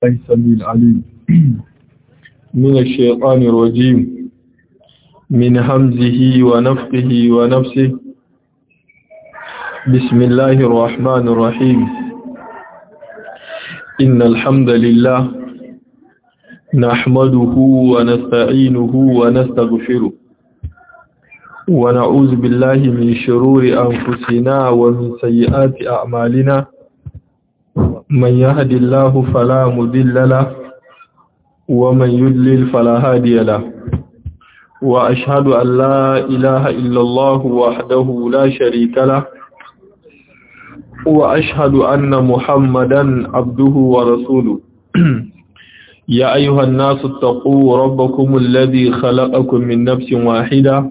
السميع العليم من الشيطان الرجيم من همزه ونفقه ونفسه بسم الله الرحمن الرحيم إن الحمد لله نحمده ونستعينه ونستغفره ونعوذ بالله من شرور أنفسنا ومن سيئات أعمالنا من يهد الله فلا مضل له ومن يضلل فلا هادي له وأشهد أن لا إله إلا الله وحده لا شريك له وأشهد أن محمدا عبده ورسوله يا أيها الناس اتقوا ربكم الذي خلقكم من نفس واحدة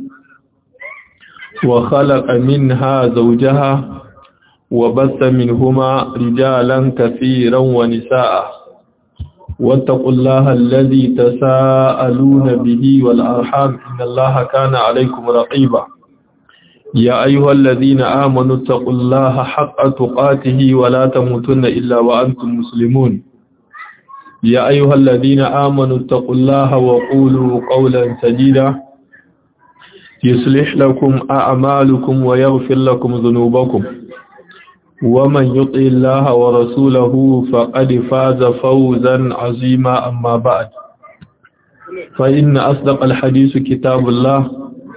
وخلق منها زوجها وبث منهما رجالا كثيرا ونساء واتقوا الله الذي تساءلون به والأرحام إن الله كان عليكم رقيبا يا أيها الذين آمنوا اتقوا الله حق تقاته ولا تموتن إلا وأنتم مسلمون يا أيها الذين آمنوا اتقوا الله وقولوا قولا سديدا يصلح لكم أعمالكم ويغفر لكم ذنوبكم ومن يطع الله ورسوله فقد فاز فوزا عظيما أما بعد فإن أصدق الحديث كتاب الله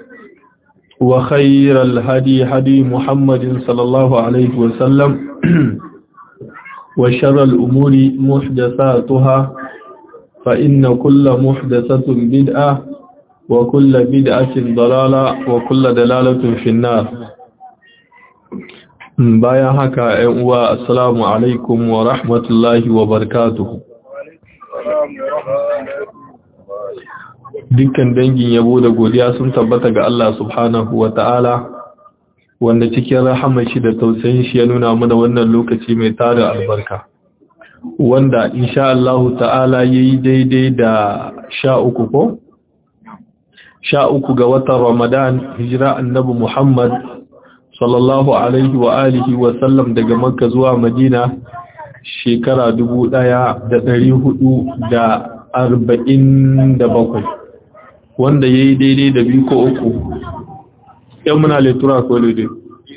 وخير الهدي هدي محمد صلى الله عليه وسلم وشر الأمور محدثاتها فإن كل محدثة بدعة وكل بدعة ضلالة وكل دلالة في النار bayan haka ‘yan uwa assalamu alaikum wa rahmatullahi wa barakatuhu dukkan dangin yabo da godiya sun tabbata ga Allah subhanahu wa ta'ala wanda cikin rahamar shi da tausayin shi ya nuna mana wannan lokaci mai tarin albarka wanda insha Allah ta'ala yayi daidai da sha uku ko sha uku ga watan Ramadan hijira annabi Muhammad sallallahu alaihi wa alihi wa sallam daga Makka zuwa Madina shekara dubu ɗaya da ɗari hudu da arba'in da bakwai wanda ya yi daidai da biyu ko uku ‘yan muna letura ko daidai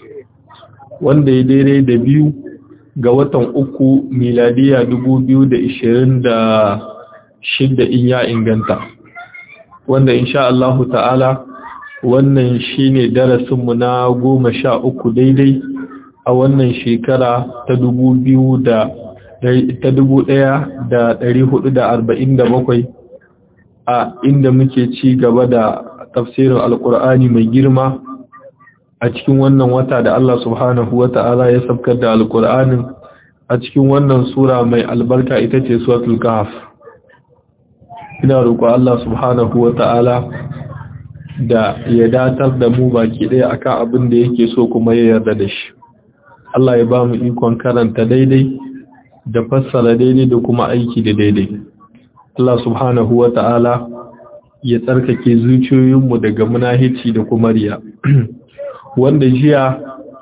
wanda ya daidai da biyu ga watan uku miladiya dubu biyu da ishirin da shidda in ya inganta wanda insha Allahu ta'ala wannan shine darasinmu na goma sha uku daidai a wannan shekara ta dubu biyu da ta dubu ɗaya da ɗari hudu da arba'in da bakwai a inda muke ci gaba da tafsirin alkur'ani mai girma a cikin wannan wata da Allah subhanahu wa ta'ala ya sabkar da alkur'anin a cikin wannan sura mai albarka ita ce suratul kahf ina roƙo Allah subhanahu wa ta'ala da ya datar da mu baki ɗaya akan abin da yake so kuma ya yarda da shi Allah ya ba mu ikon karanta daidai da fassara daidai da kuma aiki da daidai Allah subhanahu wa ta'ala ya tsarkake zuciyoyinmu daga munahici da kuma riya wanda jiya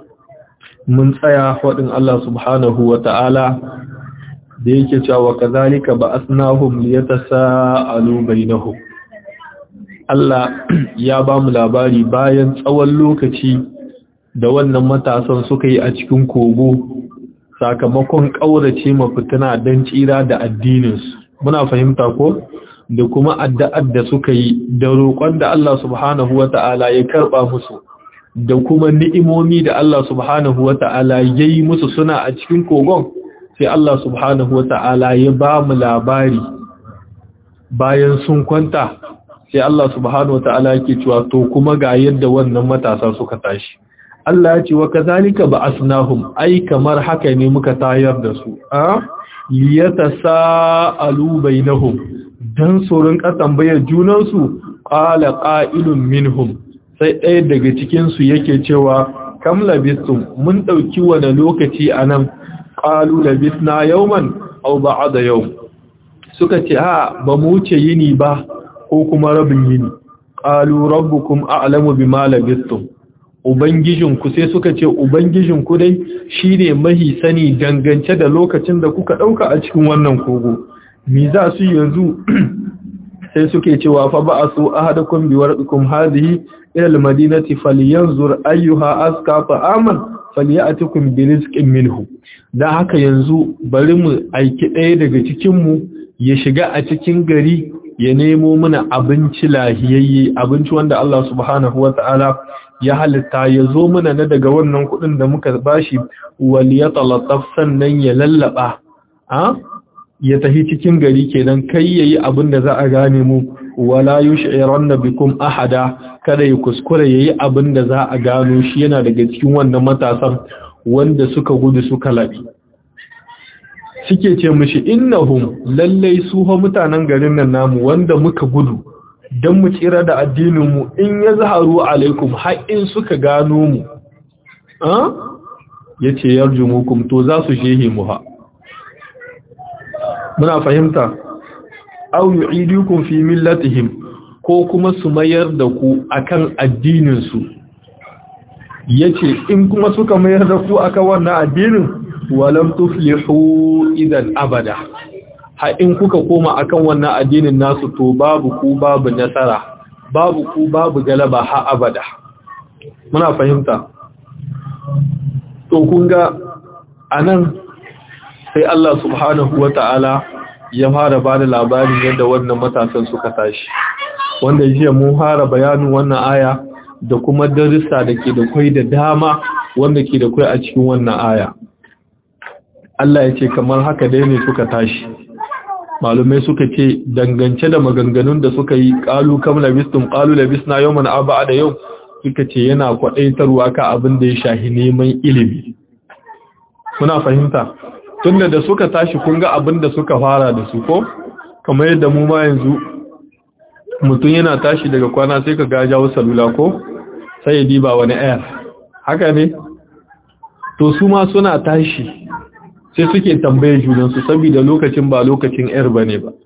mun tsaya faɗin Allah subhanahu wa ta'ala da yake cewa kazalika ba asnahum liyatasaalu bainahum Allah ya ba mu labari bayan tsawon lokaci da wannan matasan suka yi a cikin kogo sakamakon ƙaurace mafitina don tsira da addininsu muna fahimta ko da kuma addu'ar da suka yi da roƙon da Allah subhanahu wata'ala ya karɓa musu da kuma ni'imomi da Allah subhanahu wata'ala ya yi musu suna a cikin kogon sai Allah subhanahu wata'ala ya ba mu labari bayan sun kwanta sai Allah subhanahu wata'ala yake cewa to kuma ga yadda wannan matasa suka tashi Allah ya ce wa kazalika ba'asnahum ai kamar haka ne muka tayar da su a liyatasaalu bainahum dan surun ka tambayar junan su qala qa'ilun minhum sai ɗaya daga cikin su yake cewa kam labistum mun dauki wani lokaci anan qalu labisna yawman aw ba'da yawm suka ce a ba mu wuce yini ba ko kuma rabin yini qalu rabbukum a'lamu bima labistum Ubangijinku sai suka ce Ubangijinku dai shi ne mahi sani dangance da lokacin da kuka ɗauka a cikin wannan kogo. mi za su yanzu sai suke cewa fa ba'asu ahadakum biwarqikum hadhihi ila almadinati falyanzur ayyuha aska ta'aman falyatikum birizqin minhu dan haka yanzu bari mu aiki ɗaya daga cikin mu ya shiga a cikin gari ya nemo mana abinci lahiyayye abinci wanda Allah subhanahu wata'ala ya halitta ya zo mana na daga wannan kuɗin da muka bashi wal yatalattaf sannan ya lallaba a ya tafi cikin gari kenan kai yayi abin da za a gane mu wala yush'iranna bikum ahada kada ya kuskure yayi abin da za a gano shi yana daga cikin wannan matasan wanda suka gudu suka labi suke ce mishi innahum lallai su ha mutanen garin nan namu wanda muka gudu dan mu tsira da addinin mu in yazharu alaikum har in suka gano mu ah yace yarjumukum to za su shehe mu ha muna fahimta aw yu'idukum fi millatihim ko kuma su mayar da ku akan addinin su yace in kuma suka mayar da ku akan wannan addinin walam tuflihu idan abada ha in kuka koma akan wannan addinin nasu to babu ku babu nasara babu ku babu galaba ha abada muna fahimta to kun ga anan sai Allah subhanahu wa ta'ala ya fara ba da labarin yadda wannan matasan suka tashi wanda jiya mun fara bayanin wannan aya da kuma darussa da ke da kwai da dama wanda ke da kwai a cikin wannan aya Allah ya ce kamar haka dai ne suka tashi malumai suka ce dangance da maganganun da suka yi ƙalu kam labistum ƙalu labisna yau mana abu da yau suka ce yana kwaɗaitarwa ka abin da ya shahi neman ilimi muna fahimta tunda da suka tashi kun ga abin da suka fara da su ko kamar yadda mu ma yanzu mutum yana tashi daga kwana sai ka ga jawo salula ko sai ya diba wani air haka ne to su ma suna tashi sai suke tambaye junansu saboda lokacin ba lokacin air bane ba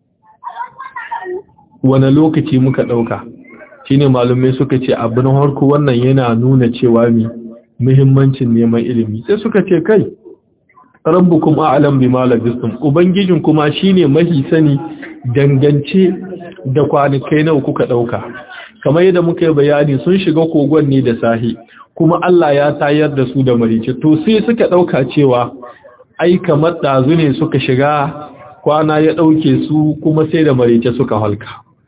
wani lokaci muka dauka shine malumai suka ce abin harko wannan yana nuna cewa mi muhimmancin neman ilimi sai suka ce kai rabbukum a'lam bima labistum ubangijin kuma shine mahi sani dangance da kwanikai nawa kuka dauka kamar yadda muka yi bayani sun shiga kogon ne da sahi kuma Allah ya tayar da su da marice to sai suka dauka cewa ai kamar dazu ne suka shiga kwana ya dauke su kuma sai da marice suka halka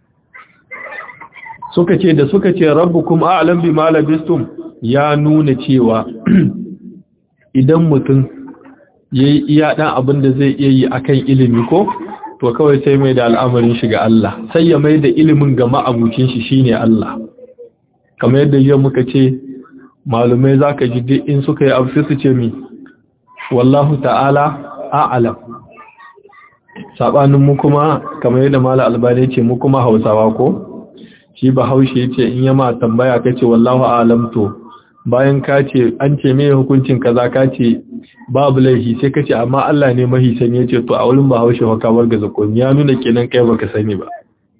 suka ce da suka ce rabbukum a'lam bima labistum ya nuna cewa idan mutum ya yi iya ɗan abin da zai iya yi a kan ilimi ko to kawai sai mai da al'amarin shi ga Allah sai ya mai da ilimin ga ma'abucin shi shine Allah kamar yadda yau muka ce malumai za ka ji in suka yi abu su ce mi wallahu ta'ala a'alam saɓanin mu kuma kamar yadda mala albani ce mu kuma hausawa ko shi ba haushe ce in yama tambaya ka ce wallahu a'alam to bayan ka ce an ce mai hukuncin kaza ka ce babu laifi sai ka ce amma Allah ne mahi sani ya ce to a wurin bahaushe haka warga zakon ya nuna kenan kai baka sani ba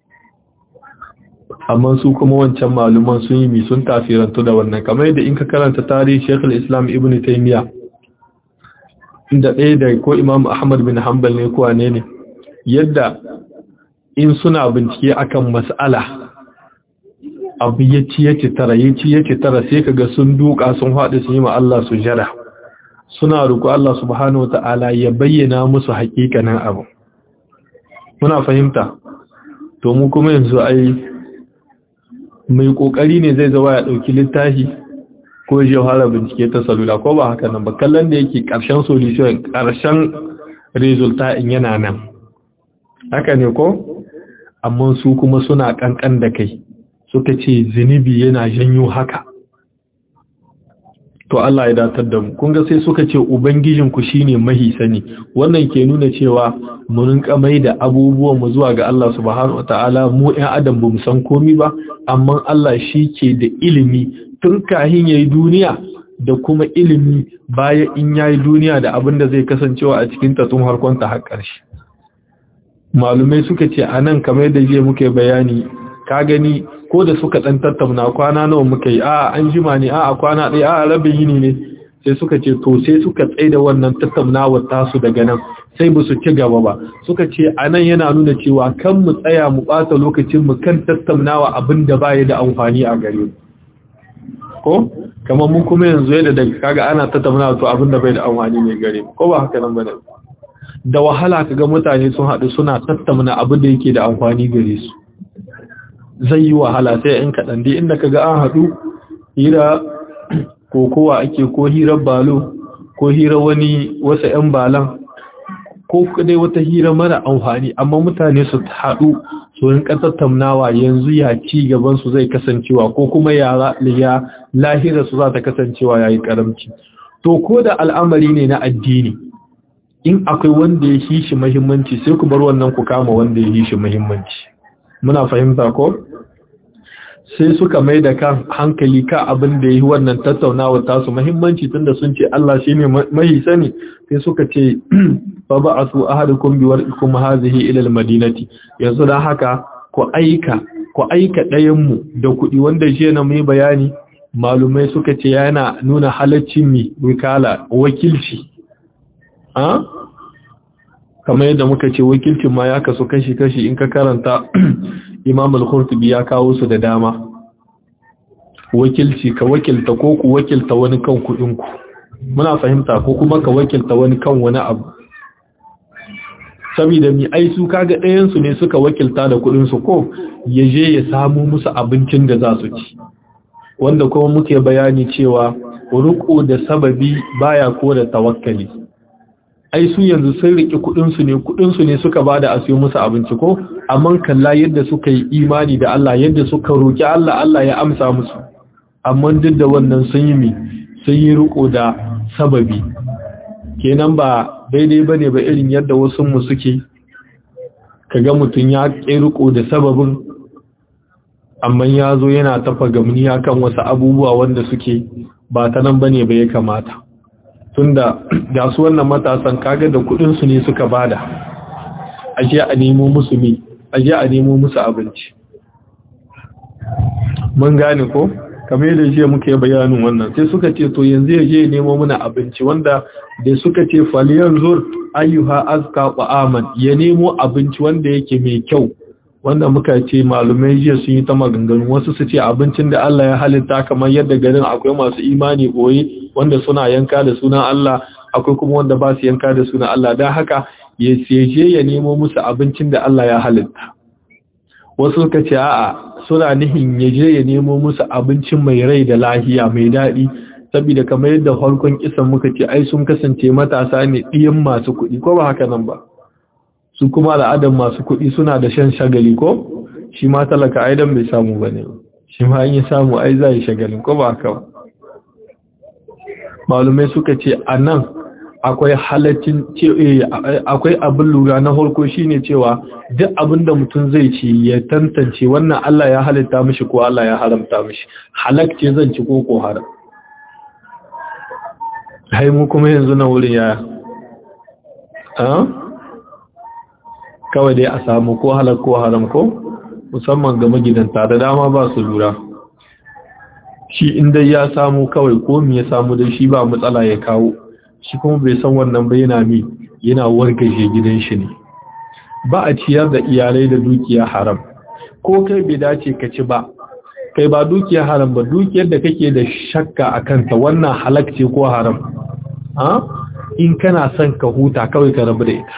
amma su kuma wancan maluman sun yi mi sun tafirantu da wannan kamar yadda in ka karanta tarihi Sheikh islam Ibn Taymiyyah inda ɗaya da ko Imam Ahmad bin Hanbal ne ko ne ne yadda in suna bincike akan mas'ala abu ya ci ya ci tara ya ci ya ci tara sai kaga sun duka sun haɗu su yi ma Allah su jara suna roƙo Allah subhanahu ta'ala ya bayyana musu haƙiƙanin abu muna fahimta to mu kuma yanzu ai mai ƙoƙari ne zai zawa ya ɗauki littafi ko ya fara bincike ta salula ko ba haka nan ba kallon da yake ƙarshen solution ƙarshen resulta in yana nan haka ne ko amma su kuma suna ƙanƙan da kai suka ce zunubi yana janyo haka to Allah ya datar da mu kun ga sai suka ce ubangijin ku shine mahi sani wannan ke nuna cewa mu rinka mai da abubuwan mu zuwa ga Allah subhanahu wataala mu ɗan adam bamu san komai ba amma Allah shi ke da ilimi tun kahin yayi duniya da kuma ilimi bayan in yayi duniya da abin da zai kasancewa a cikin ta tun harkon ta har ƙarshe malumai suka ce anan kamar da je muke bayani ka gani ko da suka dan tattauna kwana nawa muka yi a an jima ne a kwana ɗaya a rabin yini ne sai suka ce to sai suka tsaida wannan tattaunawar tasu daga nan sai ba su ci gaba ba suka ce anan yana nuna cewa kan mu tsaya mu ɓata lokacin mu kan tattaunawa abin da baya da amfani a gare mu ko kamar mu kuma yanzu yadda daga kaga ana tattaunawa to abin da bai da amfani ne gare mu ko ba haka nan bane da wahala kaga mutane sun haɗu suna tattauna abin da yake da amfani gare su zai yi wahala sai in kaɗan dai inda kaga an haɗu hira kokowa ake ko hirar balo ko hirar wani wasu 'yan balan ko dai wata hira mara amfani amma mutane su haɗu su rinka tattaunawa yanzu ya ci gaban su zai kasancewa ko kuma ya lahira su za ta kasancewa yayi karamci to ko da al'amari ne na addini in akwai wanda ya yi shi muhimmanci sai ku bar wannan ku kama wanda ya yi shi muhimmanci muna fahimta ko sai suka mai da kan hankali ka abin da ya yi wannan tattaunawa tasu muhimmanci tunda sun ce Allah shi ne mai sani sai suka ce fa ba a su ahadukum bi warqikum hazihi ila almadinati yanzu dan haka ku aika ku aika ɗayan mu da kuɗi wanda je na mai bayani malumai suka ce yana nuna halaccin mi wikala wakilci a kamar yadda muka ce wakilcin ma ya kasu kashi-kashi in ka karanta imam al-khurtubi ya kawo su da dama wakilci ka wakilta ko ku wakilta wani kan kuɗinku muna fahimta ko kuma ka wakilta wani kan wani abu saboda mi ai su kaga ɗayansu ne suka wakilta da kuɗinsu ko ya je ya samu musu abincin da za su ci wanda kuma muke bayani cewa ruko da sababi baya ko da tawakkali ai su yanzu sun riki kudinsu ne kudinsu ne suka bada a siyo musu abinci ko amma kalla yadda suka yi imani da Allah yadda suka roki Allah Allah ya amsa musu amma duk da wannan sun yi mi sun yi riko da sababi kenan ba daidai bane ba irin yadda wasu mu suke kaga mutun ya ƙi riko da sababin amma ya zo yana tafa gamniya kan wasu abubuwa wanda suke ba ta nan bane ba ya kamata tunda ga su wannan matasan kaga da kudin su ne suka bada aje a nemo musu mi aje a nemo musu abinci mun gane ko kamar yadda jiya muke bayanin wannan sai suka ce to yanzu ya je nemo muna abinci wanda da suka ce faliyan zur ayyuha azka qa'aman ya nemo abinci wanda yake mai kyau wanda muka ce malumai jiya sun yi ta maganganu wasu su ce abincin da Allah ya halitta kamar yadda garin akwai masu imani boye wanda suna yanka da sunan Allah akwai kuma wanda ba su yanka da sunan Allah don haka ya seje ya nemo musu abincin da Allah ya halitta wasu suka ce a'a suna nihin ya je ya nemo musu abincin mai rai da lahiya mai daɗi saboda kamar yadda farkon kisan muka ce ai sun kasance matasa ne ɗiyan masu kuɗi ko ba haka nan ba su kuma al'adar masu kuɗi suna da shan shagali ko shi ma talaka aidan bai samu ba ne shi ma yi samu ai za yi shagalin ko ba haka malumai suka ce a nan akwai halaccin akwai abin lura na harko shine cewa duk abin da mutum zai ci ya tantance wannan Allah ya halitta mishi ko Allah ya haramta mishi halakce zan ci ko ko haram hai mu kuma yanzu na wurin yaya kawai dai a samu ko halar ko haram ko musamman ga magidanta da dama ba su lura shi inda ya samu kawai ko me ya samu dai shi ba matsala ya kawo shi kuma bai san wannan ba yana mi yana wargaje gidan shi ne ba a ciyar da iyalai da dukiya haram ko kai bai dace ka ci ba kai ba dukiya haram ba dukiyar da kake da shakka a kanta wannan halak ce ko haram in kana son ka huta kawai ka rabu da ita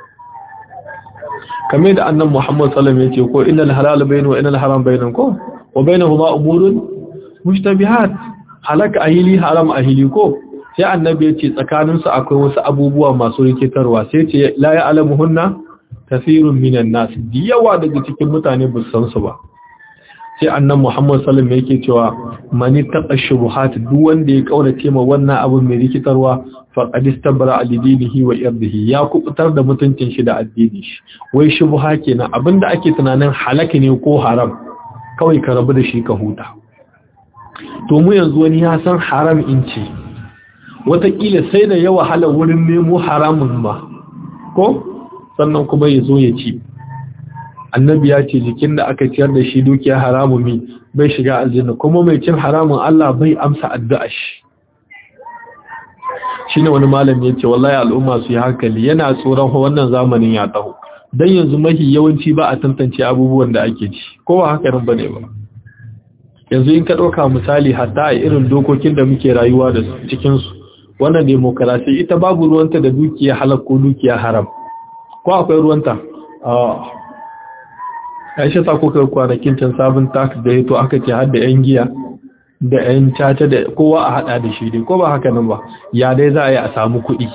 kamar da annan Muhammad sallam ya ce ko innal halal bayna wa innal haram bayna ko wa bainahuma umurun mushtabihat halaka ahili haram ahili ko sai annabi ya ce tsakanin su akwai wasu abubuwa masu rikitarwa sai ce la ya'lamuhunna kathirun minan nas yawa daga cikin mutane ba san su ba sai annan Muhammad sallam yake cewa mani taqa shubuhat duk wanda ya kaurace ma wannan abu mai rikitarwa faqad istabra al-dinihi wa irdihi ya kubutar da mutuncin shi da addini shi wai shubha kenan abinda ake tunanin halaka ne ko haram kawai ka rabu da shi ka huta to mu yanzu wani ya san haram in ce wataƙila sai da yawa hala wurin nemo haramun ma ko sannan kuma ya zo ya ci annabi ya ce jikin da aka ciyar da shi dukiya haramun mi bai shiga aljanna kuma mai cin haramun Allah bai amsa addu'a shi shine wani malami yace wallahi al'umma su yi hankali yana tsoron wannan zamanin ya taho dan yanzu mahi yawanci ba a tantance abubuwan da ake ci ko ba haka nan bane ba yanzu in ka dauka misali hatta a irin dokokin da muke rayuwa da cikin su wannan demokarasi ita babu ruwanta da dukiya halal ko dukiya haram ko akwai ruwanta Aisha ta kuka kwanakin can sabon tax da yato aka ce har da yan giya da yan caca da kowa a hada da shi dai ko ba haka nan ba ya dai za a yi a samu kuɗi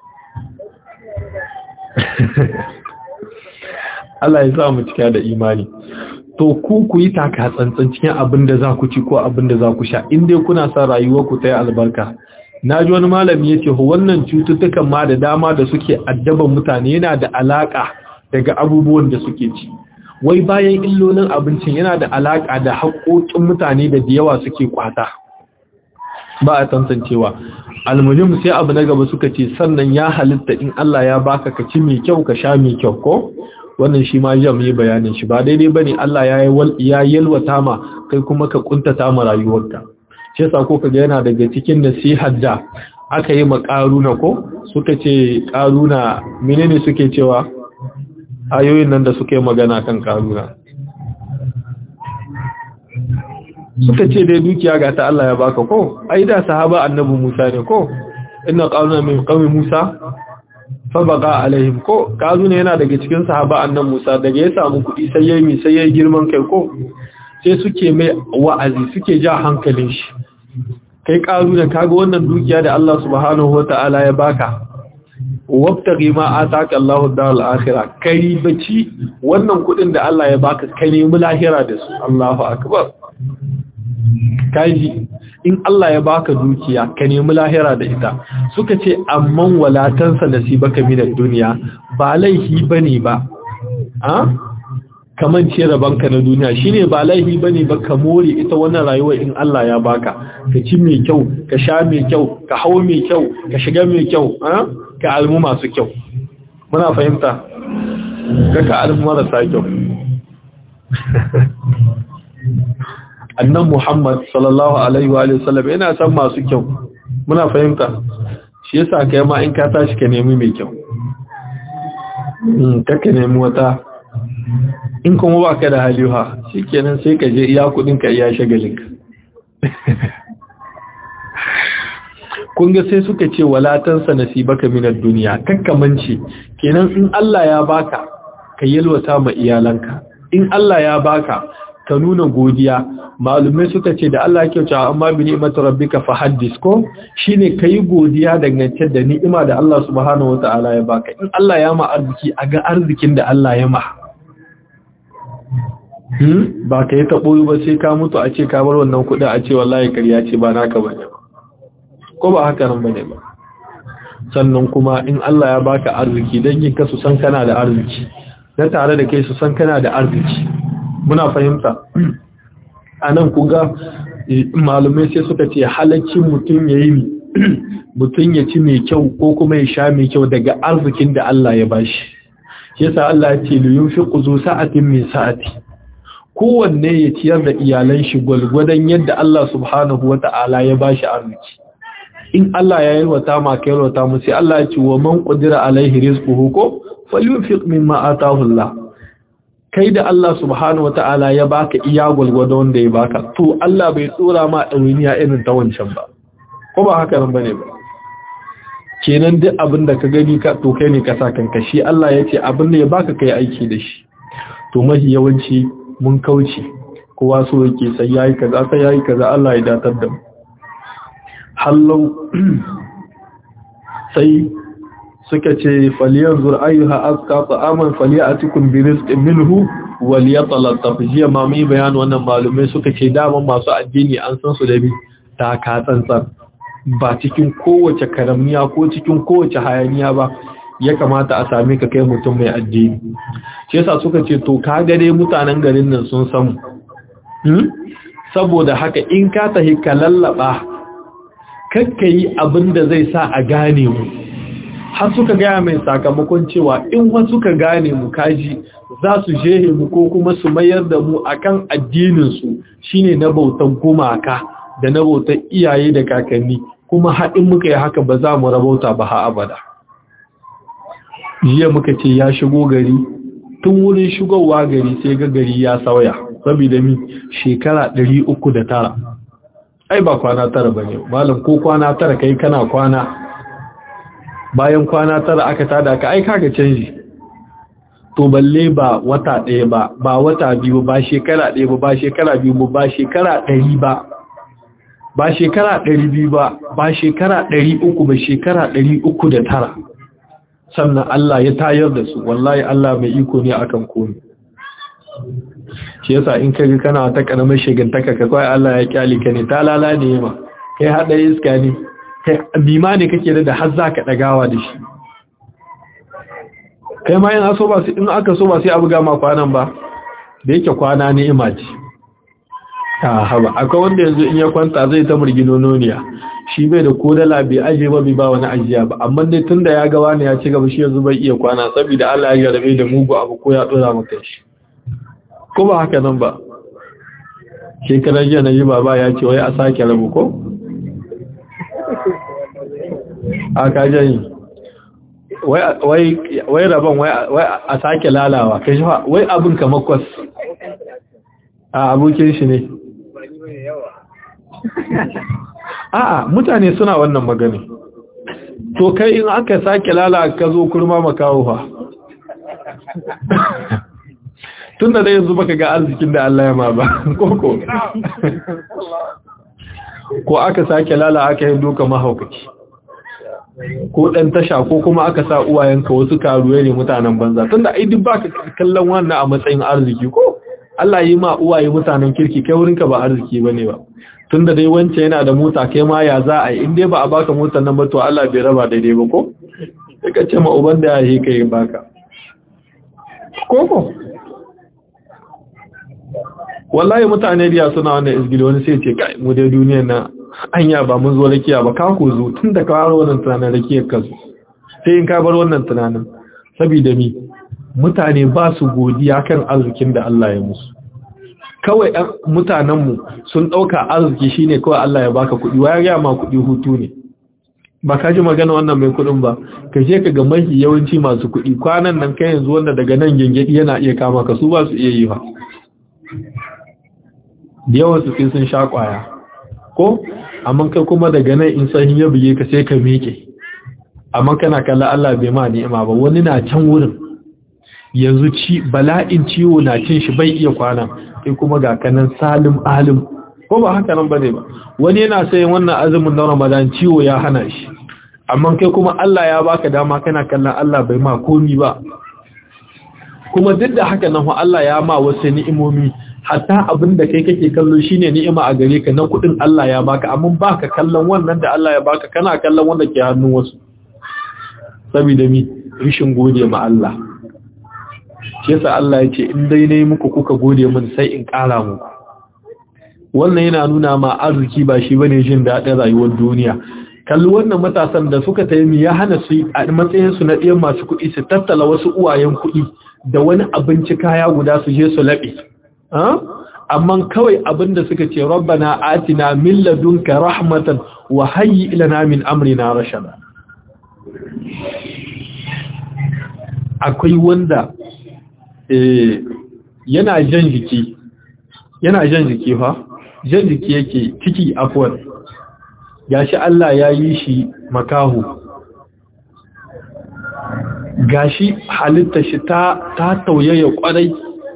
Allah ya sa mu cika da imani to ku ku yi taka tsantsan cikin abin da za ku ci ko abin da za ku sha in dai kuna sa rayuwar ku ta yi albarka na ji wani malami ya ce wannan cututtukan ma da dama da suke addaban mutane yana da alaka daga abubuwan da suke ci wai bayan illolin abincin yana da alaka da haƙoƙin mutane da yawa suke kwata ba a tantancewa almuhim sai abu na gaba suka ce sannan ya halitta in Allah ya baka ka ci mai kyau ka sha mai kyau ko wannan shi ma jam yi bayanin shi ba daidai bane Allah ya ya yalwata ma kai kuma ka kuntata ma rayuwarka shi yasa ko kaga yana daga cikin nasihar da aka yi ma karuna ko suka ce karuna menene suke cewa ayoyin nan da suka yi magana kan karuna suka ce dai dukiya ga ta Allah ya baka ko ai da sahaba annabi Musa ne ko inna qaruna min qaumi Musa fa baqa alaihim ko karuna yana daga cikin sahaba annabi Musa daga ya samu kuɗi sai yayi sai yayi girman kai ko sai suke mai wa'azi suke ja hankalin shi kai karuna kaga wannan dukiya da Allah subhanahu wataala ya baka wabtaghi ma ataka Allahu daral akhirah kai baci wannan kudin da Allah ya baka kai ne mu lahira da su Allahu akbar kaji in Allah ya baka dukiya ka nemi lahira da ita suka ce amman walatansa nasibaka minad duniya ba laifi bane ba a kaman ce rabanka na duniya shine ba laifi bane ba ka more ita wannan rayuwa in Allah ya baka ka ci mai kyau ka sha mai kyau ka hawo mai kyau ka shiga mai kyau ka almu masu kyau muna fahimta ka ka almu marasa kyau annan Muhammad sallallahu alaihi wa sallam yana san masu kyau muna fahimta shi yasa kai ma in ka tashi ka nemi mai kyau ka ka nemi wata in kuma ba ka da haliha shi kenan sai ka je iya kudinka iya shagalinka kunga sai suka ce walatansa nasibaka minar duniya kakkamanci kenan in Allah ya baka ka yalwata ma iyalanka in Allah ya baka ka nuna godiya malumai suka ce da Allah ya kyauta amma bi ni'matu rabbika fa haddis ko shine kai godiya dangance da ni'ima da Allah subhanahu wataala ya baka in Allah ya ma arziki a ga arzikin da Allah ya ma hmm ba ka yi taɓo ba sai ka mutu a ce ka bar wannan kuɗin a ce wallahi ƙarya ce ba naka bane ba ko ba haka nan bane ba sannan kuma in Allah ya baka arziki dangin ka su san kana da arziki na tare da kai su san kana da arziki muna fahimta anan kuga malumai sai suka ce halaccin mutum yayi mutum ya ci mai kyau ko kuma ya sha mai kyau daga arzikin da Allah ya bashi yasa Allah ya ce liyunfiqu zu sa'atin min sa'ati kowanne ya ciyar da iyalan shi gwalgwadon yadda Allah subhanahu wata'ala ya bashi arziki in Allah ya yalwata ma ka yalwata mu sai Allah ya ce wa man qadira alaihi rizquhu ko falyunfiq mimma ataahu Allah kai da Allah subhanahu wata'ala ya baka iya gwalgwado wanda ya baka to Allah bai tsora ma ɗawainiya irin ta wancan ba ko ba haka nan bane ba kenan duk abin da ka gani ka to kai ne ka sa kanka shi Allah ya ce abin da ya baka kai aiki da shi to mahi yawanci mun kauce kowa so yake sai yayi kaza sai yayi kaza Allah ya datar da mu hallau sai suka ce falyanzur ayyuha azka ta'aman falyatikum bi rizqin minhu walyatalattaf jiya ma mai bayan wannan malumai suka ce daman masu addini an san su da bi ta ka tsantsan ba cikin kowace karamiya ko cikin kowace hayaniya ba ya kamata a same ka kai mutum mai addini shi yasa suka ce to ka gare mutanen garin nan sun samu hmm? saboda haka in ka tahi ka lallaba kakka yi abin da zai sa a gane mu har suka gaya mai sakamakon cewa in wasu ka gane mu kaji za su jehe mu ko kuma su mayar da mu akan addininsu shine na bautan gumaka da na bautan iyaye da kakanni kuma haɗin muka yi haka ba za mu rabauta ba ha abada jiya muka ce ya shigo gari tun wurin shigowa gari sai ga gari ya sauya saboda mi shekara ɗari uku da tara. ai ba kwana tara ba ne malam ko kwana tara kai kana kwana bayan kwana tara aka tada ka ai kaga canji to balle ba wata ɗaya ba ba wata biyu ba shekara ɗaya ba ba shekara biyu ba ba shekara ɗari ba ba shekara ɗari biyu ba ba shekara ɗari uku ba shekara ɗari uku da tara sannan Allah ya tayar da su wallahi Allah mai iko ne akan komai shi yasa in ka ga kana ta karamar shigantaka ka kawai Allah ya kyale ka ne ta lala ne ma kai hada iska ne kai bima ne kake da har za ka dagawa da shi kai ma in so ba in aka so ba sai abu gama kwanan ba da yake kwana ne ima ce ta haba akwai wanda yanzu in ya kwanta zai ta murginononiya shi bai da kodala bai aje ba bai ba wani ajiya ba amma dai tunda ya ga wani ya ci gaba shi yanzu bai iya kwana saboda Allah ya jarabe da mugu abu ko ya dora maka shi ko ba haka nan ba shekarar jiya na ji baba ya ce wai a sake rabu ko? a kajani wai rabon wai a sake lalawa kai shi wai abin kamar kwas a abokin shi ne a'a mutane suna wannan magani to kai in aka sake lala ka zo kurma makawo fa tun da yanzu baka ga arzikin da Allah ya ma ba koko ko aka sake lala aka yi doka mahaukaci ko dan tasha ko kuma aka sa uwayenka wasu karuwa ne mutanen banza tun da ai duk baka kallon wannan a matsayin arziki ko Allah yi ma uwaye mutanen kirki kai wurinka ba arziki bane ba tun da dai wance yana da mota kai ma ya za a yi in dai ba a baka motar nan ba to Allah bai raba daidai ba ko sai ka ce ma uban da ya yi kai baka koko wallahi mutane biya suna wannan izgili wani sai ce kai mu dai duniyar nan anya ba mun zo rakiya ba ka ku zo tun da ka bar wannan tunanin rakiyar ka zo sai in ka bar wannan tunanin saboda mi mutane ba su godiya kan arzikin da Allah ya musu kawai ɗan mutanenmu sun ɗauka arziki shine kawai Allah ya baka kuɗi wa ya ma kuɗi hutu ne ba ka ji magana wannan mai kuɗin ba ka je ka ga mafi yawanci masu kuɗi kwanan nan kai yanzu wanda daga nan gengedi yana iya kama ka su ba su iya yi ba da yawan su sun sha kwaya ko amma kai kuma daga nan in sahin ya buge ka sai ka miƙe amma kana kalla Allah bai ma ni'ima ba wani na can wurin yanzu ci bala'in ciwo na cin shi bai iya kwana kai kuma ga kanan salim alim ko ba haka nan bane ba wani yana sayin wannan azumin na Ramadan ciwo ya hana shi amma kai kuma Allah ya baka dama kana kallon Allah bai ma komi ba kuma duk da haka nan Allah ya ma wasu ni'imomi hatta abin da kai kake kallo shine ni'ima a gare ka na kudin Allah ya baka amma baka kallon wannan da Allah ya baka kana kallon wanda ke hannun wasu saboda mi rishin gode ma Allah shi yasa Allah ya ce in dai nayi muku kuka gode min sai in ƙara muku wannan yana nuna ma arziki ba shi bane jin daɗin rayuwar duniya kalli wannan matasan da suka tayi ya hana su a matsayin su na ɗiyan masu kuɗi su tattala wasu uwayen kuɗi da wani abinci kaya guda su je su laɓe amma kawai abinda suka ce rabbana atina min ladunka rahmatan wa hayyi ilana min amrina rashada akwai wanda yana jan jiki yana jan jiki fa jan jiki yake ciki afwan gashi Allah ya yi shi makahu gashi halitta shi ta ta tauyaya kwarai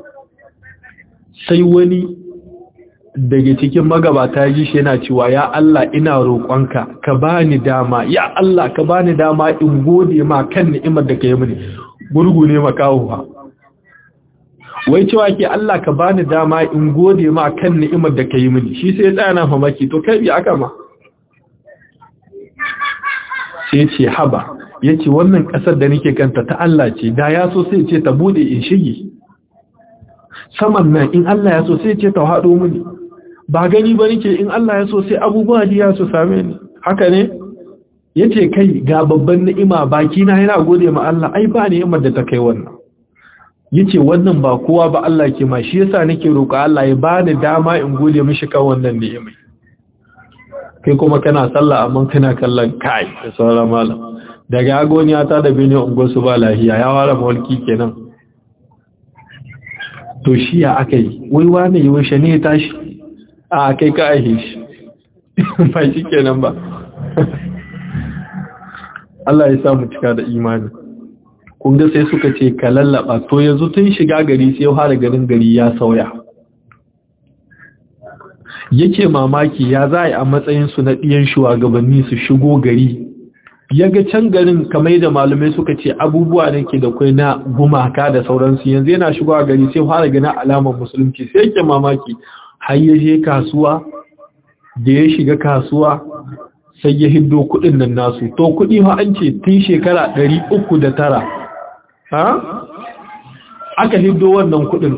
sai wani daga cikin magabata ya ji shi yana cewa ya Allah ina roƙonka ka bani dama ya Allah ka bani dama in gode ma kan ni'imar da ka yi mini gurgu ne makahuwa wai cewa ke Allah ka bani dama in gode ma kan ni'imar da ka yi mini shi sai ya tsaya na famaki to kai bi aka ma sai ce haba yace wannan ƙasar da nake kanta ta Allah ce da ya so sai ce ta bude in shige saman nan in Allah ya so sai ce ta haɗo mini ba gani ba nake in Allah ya so sai abubuwa diya su same ni haka ne yace kai ga babban ni'ima baki na yana gode ma Allah ai ba ni'imar da ta kai wannan yace wannan ba kowa ba Allah ke ma shi yasa nake roƙa Allah ya bani dama in gode mishi kan wannan ni'imai kai kuma kana sallah amma kana kallon kai da sauran malam daga agoniya ta da bene ungo su ba lahiya ya ware mawalki kenan to shi ya aka yi wai wane yi washe ne ya tashi a kai ka aihe shi ba shi kenan ba Allah ya samu cika da imani kun ga sai suka ce ka lallaba to yanzu tun shiga gari sai ya fara ganin gari ya sauya yake mamaki ya za a matsayin su na ɗiyan shugabanni su shigo gari ya ga can garin kamar da malamai suka ce abubuwa da ke da kwai na gumaka da sauransu yanzu yana shigo a gari sai fara ganin alamar musulunci sai yake mamaki har ya je kasuwa da ya shiga kasuwa sai ya hiddo kudin nan nasu to kudi ma an ce tun shekara ɗari uku da tara ha aka hiddo wannan kudin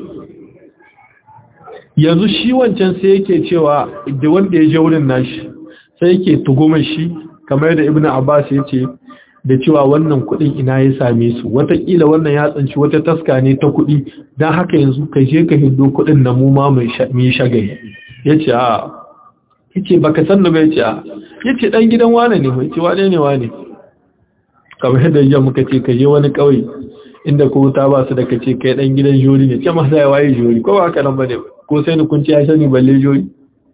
yanzu shi wancan sai yake cewa da wanda ya je wurin nashi sai yake tugumar shi kamar da ibnu abbas ya ce da cewa wannan kudin ina ya same su watakila wannan ya tsanci wata taska ne ta kudi don haka yanzu ka je ka hiddo kudin na mu ma mai shagari ya ce a yace baka san da bai ce a yace dan gidan wane ne mai ce wane ne wane kamar yadda yau muka ce ka je wani kauye inda ko ta ba su da kace kai dan gidan jori ne ce masa ya waye jori ko ba haka nan bane ko sai ni kun ci ya sani balle jori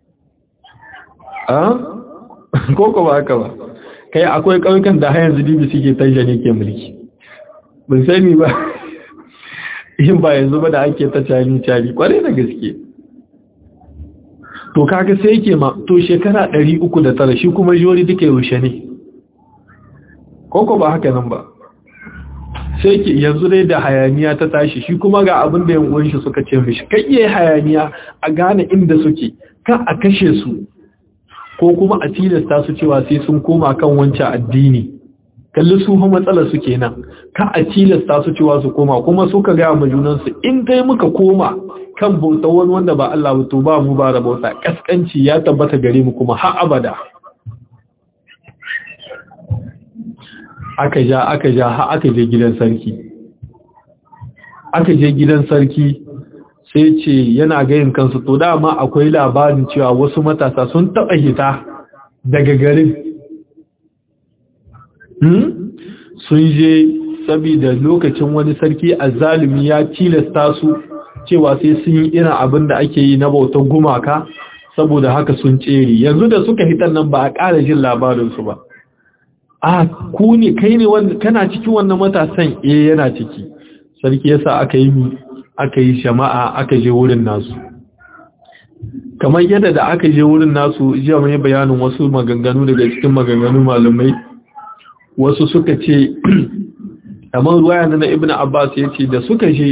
a ko ko ba haka ba kai akwai kauyukan da har yanzu dibi suke tanja ne ke mulki ban sani ba yin ba yanzu ba da ake ta cari cari kwarai da gaske to kaga sai yake ma to shekara 309 shi kuma jori duka yaushe ne koko ba haka nan ba sai yake yanzu dai da hayaniya ta tashi shi kuma ga abin da yan shi suka ce mishi kai iya hayaniya a gane inda suke kan a kashe su ko kuma a tilasta su cewa sai sun koma kan wancan addini kalli su fa matsala su kenan ka a tilasta su cewa su koma kuma suka ga mu junan su in dai muka koma kan bauta wani wanda ba Allah ba to ba mu ba da bauta kaskanci ya tabbata gare mu kuma har abada aka ja aka ja har aka je gidan sarki aka je gidan sarki sai ce yana gayin kansu to dama akwai labarin cewa wasu matasa sun taɓa hita daga garin sun je saboda lokacin wani sarki azzalumi ya tilasta su cewa sai sun yi irin abin da ake yi na bautar gumaka saboda haka sun tsere yanzu da suka hitar nan ba a ƙara jin labarinsu ba a ku ne kai ne kana cikin wannan matasan eh yana ciki sarki yasa aka yi aka yi jama'a aka je wurin nasu kamar yadda da aka je wurin nasu jiya mai bayanin wasu maganganu daga cikin maganganu malamai wasu suka ce kamar ruwaya na ibn abbas ya ce da suka je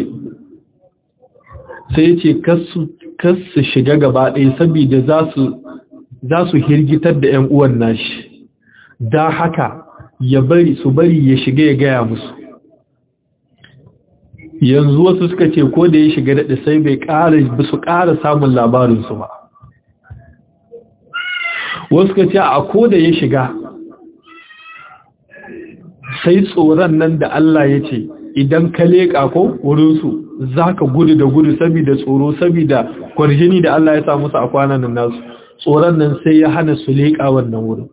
sai ce kasu shiga gaba ɗaya saboda za su hirgitar da 'yan uwan nashi da haka ya bari su bari ya shiga ya gaya musu yanzu wasu suka ce ko da ya shiga daɗi sai bai ƙara su ƙara samun labarinsu ba wasu suka ce a ko da ya shiga sai tsoron nan da Allah ya ce idan ka leƙa ko wurinsu za ka gudu da gudu saboda tsoro saboda kwarjini da Allah ya sa musu a kwanan nan nasu tsoron nan sai ya hana su leƙa wannan wurin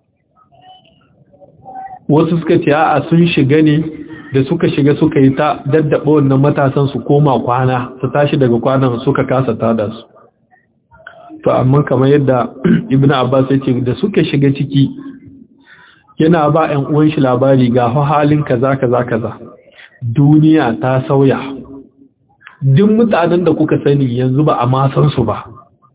wasu suka ce a sun shiga ne da suka shiga suka yi ta daddaba wannan matasan su koma kwana su tashi daga kwanan suka kasa tada su to amma kamar yadda ibnu abbas ya ce da suka shiga ciki yana ba ƴan uwan shi labari ga halin kaza kaza kaza duniya ta sauya duk mutanen da kuka sani yanzu ba a ma san su ba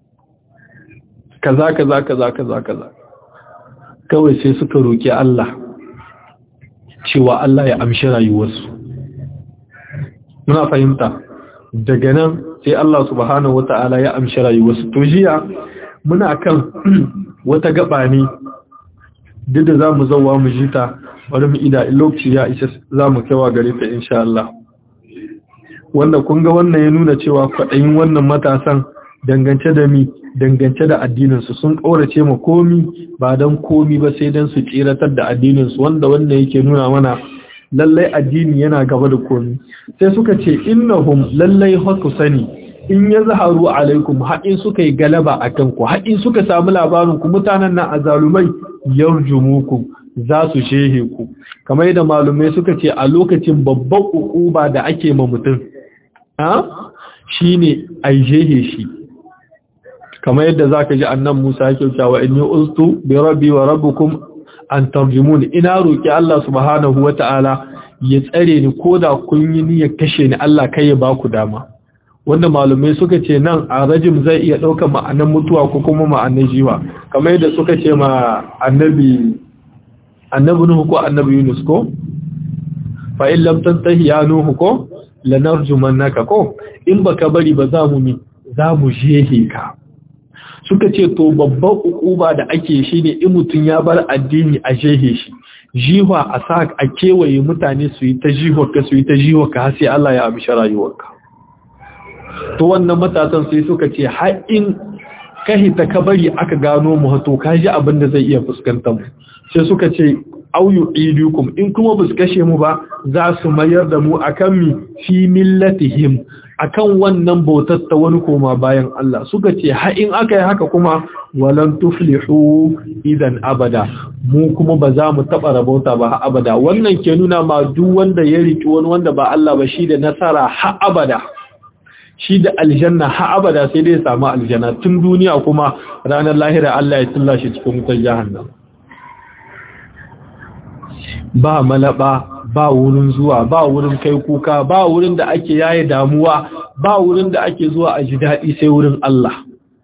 kaza kaza kaza kaza kaza kawai sai suka roki Allah cewa Allah ya amshi rayuwarsu muna fahimta daga nan sai Allah subhanahu wata'ala ya amshi rayuwarsu to jiya muna kan wata gaba ne duk da zamu zauwa mu jita bari mu ida lokaci ya isa zamu kaiwa gare ta insha Allah wanda kun ga wannan ya nuna cewa kwaɗayin wannan matasan dangance da mi dangance da addininsu sun ƙaurace ma komi ba don komi ba sai don su tsiratar da addininsu wanda wanda yake nuna mana lallai addini yana gaba da komi sai suka ce innahum lallai haku sani in ya zaharu alaikum haɗin suka yi galaba a kanku haɗin suka samu labarin ku mutanen nan azalumai yarjumukum za su shehe ku kamar yadda malumai suka ce a lokacin babban ukuba da ake ma mutum a shine ai shehe shi kamar yadda zaka ji annan Musa yake cewa inni ustu bi rabbi wa rabbukum an tarjumun ina roki Allah subhanahu wataala ya tsare ni koda kun yi niyyar kashe ni Allah kai ya baku dama wanda malumai suka ce nan a rajim zai iya ɗaukar ma'anan mutuwa ko kuma ma'anan jiwa kamar yadda suka ce ma annabi annabi nuhu ko annabi yunus ko fa in lam tantahi ya nuhu ko lanarjumannaka ko in baka bari ba za mu mi za mu jehe ka suka ce to babban ukuba da ake shi ne in mutum ya bar addini a jehe shi jiwa a sa a kewaye mutane su yi ta jiwa ka su yi ta jiwa ka sai Allah ya amshi rayuwarka to wannan matasan sai suka ce har in kahi ta kabari aka gano mu to kaji abin da zai iya fuskantar mu sai suka ce auyu idukum in kuma bus kashe mu ba za su mayar da mu akan mi fi millatihim akan wannan bautar ta wani koma bayan Allah suka ce har in aka yi haka kuma walan tuflihu idan abada mu kuma ba za mu taba rabauta ba har abada wannan ke nuna ma duk wanda ya riki wani wanda ba Allah ba shi da nasara har abada shi da aljanna har abada sai dai samu aljanna tun duniya kuma ranar lahira Allah ya tulla shi cikin wutar jahannam ba malaba ba wurin zuwa ba wurin kai kuka ba wurin da ake yaye damuwa ba wurin da ake zuwa a ji daɗi sai wurin Allah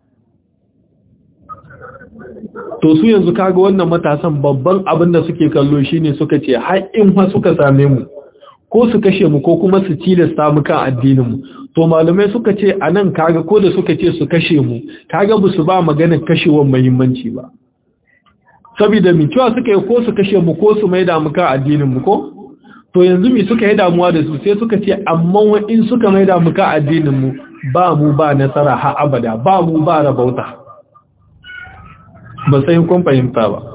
to su yanzu kaga wannan matasan babban abin da suke kallo shine suka ce har in fa suka same mu ko su kashe mu ko kuma su tilasta mu kan addinin mu to malamai suka ce anan kaga ko da suka ce su kashe mu kaga ba su ba maganar kashewar muhimmanci ba saboda mi cewa suka yi ko su kashe mu ko su maida mu kan addinin mu ko to yanzu mi suka yi damuwa da su sai suka ce amma in suka maida mu kan addinin mu ba mu ba nasara har abada ba mu ba rabauta ba sai kun fahimta ba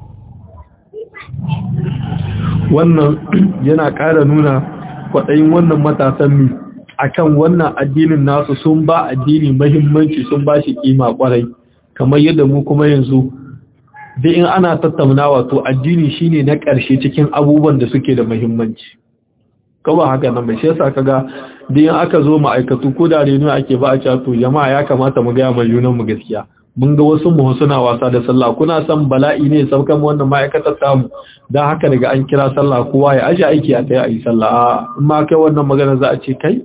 wannan yana ƙara nuna kwaɗayin wannan matasan mi akan wannan addinin nasu sun ba addini mahimmanci sun ba shi kima kwarai kamar yadda mu kuma yanzu da in ana tattaunawa to addini shine na ƙarshe cikin abubuwan da suke da muhimmanci kawai haka nan bai shi yasa kaga da in aka zo ma'aikatu ko da reno ake ba a cewa to jama'a ya kamata mu ga mai junan mu gaskiya mun ga wasu mu suna wasa da sallah kuna san bala'i ne saukan wannan ma'aikatar tamu dan haka daga an kira sallah kowa ya aje aiki a kai a yi sallah in ma kai wannan magana za a ce kai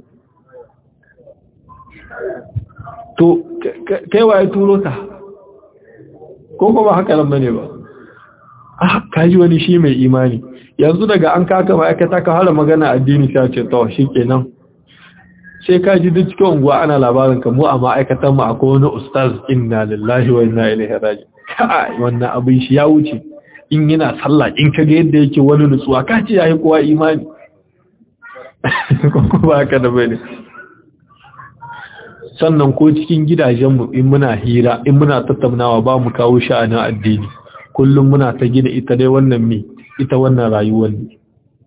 to kai waye turo ka ko kuma haka nan bane ba ah kaji wani shi mai imani yanzu daga an kaka ma'aikata ka hala magana addini sai ce to shikenan sai ka ji duk cikin unguwa ana labarin ka mu a ma'aikatan mu akwai wani ustaz inna lillahi wa inna ilaihi raji'un kai wannan abin shi ya wuce in yana sallah in kaga yadda yake wani nutsuwa ka ce yayi kowa imani ko ba haka da bane sannan ko cikin gidajenmu in muna hira in muna tattaunawa ba mu kawo sha'anin addini kullum muna ta gina ita dai wannan me ita wannan rayuwar ne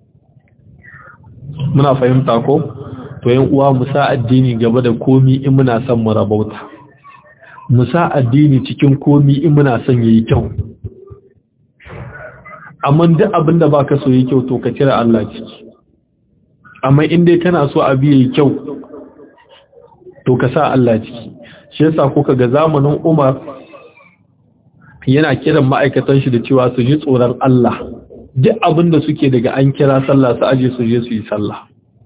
muna fahimta ko to yan uwa mu sa addini gaba da komi in muna son mu rabauta mu sa addini cikin komi in muna son yayi kyau amma duk abin da baka so yayi kyau to ka cire Allah ciki amma in dai kana so abi yayi kyau to ka sa Allah ciki shi yasa kuka ga zamanin Umar yana kiran ma'aikatan shi da cewa su ji tsoron Allah duk abin da suke daga an kira sallah su aje su je su yi sallah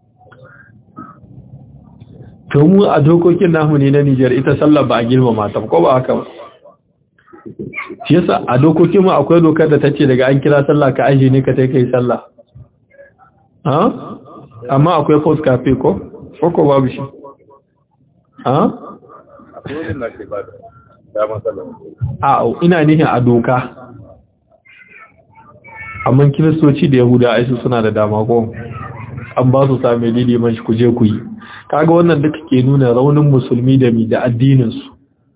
to mu a dokokin namu ne na Nijar ita sallah ba a girmama ta ko ba haka ba shi yasa a dokokin mu akwai dokar da tace daga an kira sallah ka aje ne ka tai kai sallah ha amma akwai post cafe ko ko babu shi ha a ina nihin a doka amma kiristoci da yahuda aisu suna da dama ko an ba su sami liman shi kuje ku yi kaga wannan duka ke nuna raunin musulmi da mi da addininsu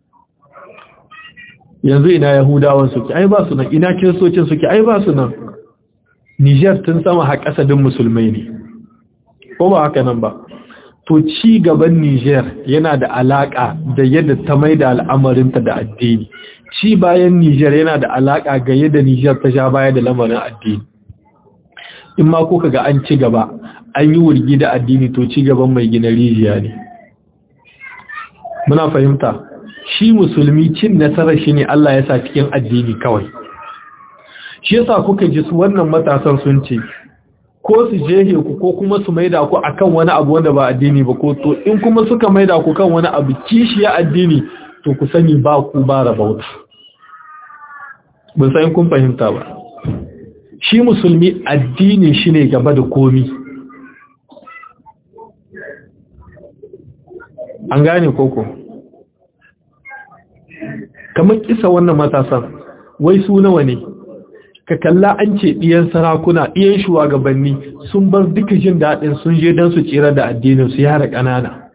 yanzu ina yahudawan suke ai ba su nan ina kiristocin suke ai ba su nan Niger tun sama har kasadin musulmai ne ko ba haka nan ba to ci gaban Niger yana da alaka da yadda ta maida al'amarinta da addini ci bayan Niger yana da alaka ga yadda Niger ta sha baya da lamarin addini in ma kuka ga an ci gaba an yi wurgi da addini to ci gaban mai gina rijiya ne muna fahimta shi musulmi cin nasarar shi ne Allah ya sa cikin addini kawai shi yasa kuka ji su wannan matasan sun ce ko su jehe ku ko kuma su maida ku akan wani abu wanda ba addini ba ko to in kuma suka maida ku kan wani abu kishiya addini to ku sani ba ku ba rabauta ban san kun fahimta ba shi musulmi addinin shi ne gaba da komi an gane koko kamar kisa wannan matasan wai su nawa ne ka kalla an ce ɗiyan sarakuna ɗiyan shugabanni sun bar duka jin daɗin sun je don su tsira da addinin su yara ƙanana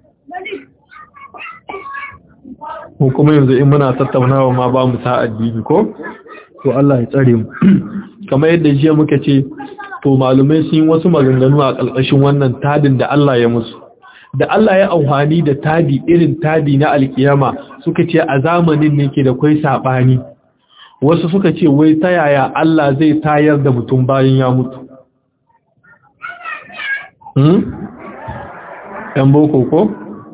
mu kuma yanzu in muna tattaunawa ma ba mu sa addini ko to Allah ya tsare mu kamar yadda jiya muka ce to malumai sun yi wasu maganganu a ƙarƙashin wannan tadin da Allah ya musu da Allah ya auhani da tadi irin tadi na alkiyama suka ce a zamanin ne ke da kwai saɓani wasu suka ce wai ta yaya Allah zai tayar da mutum bayan ya mutu hmm? ‘yan boko ko?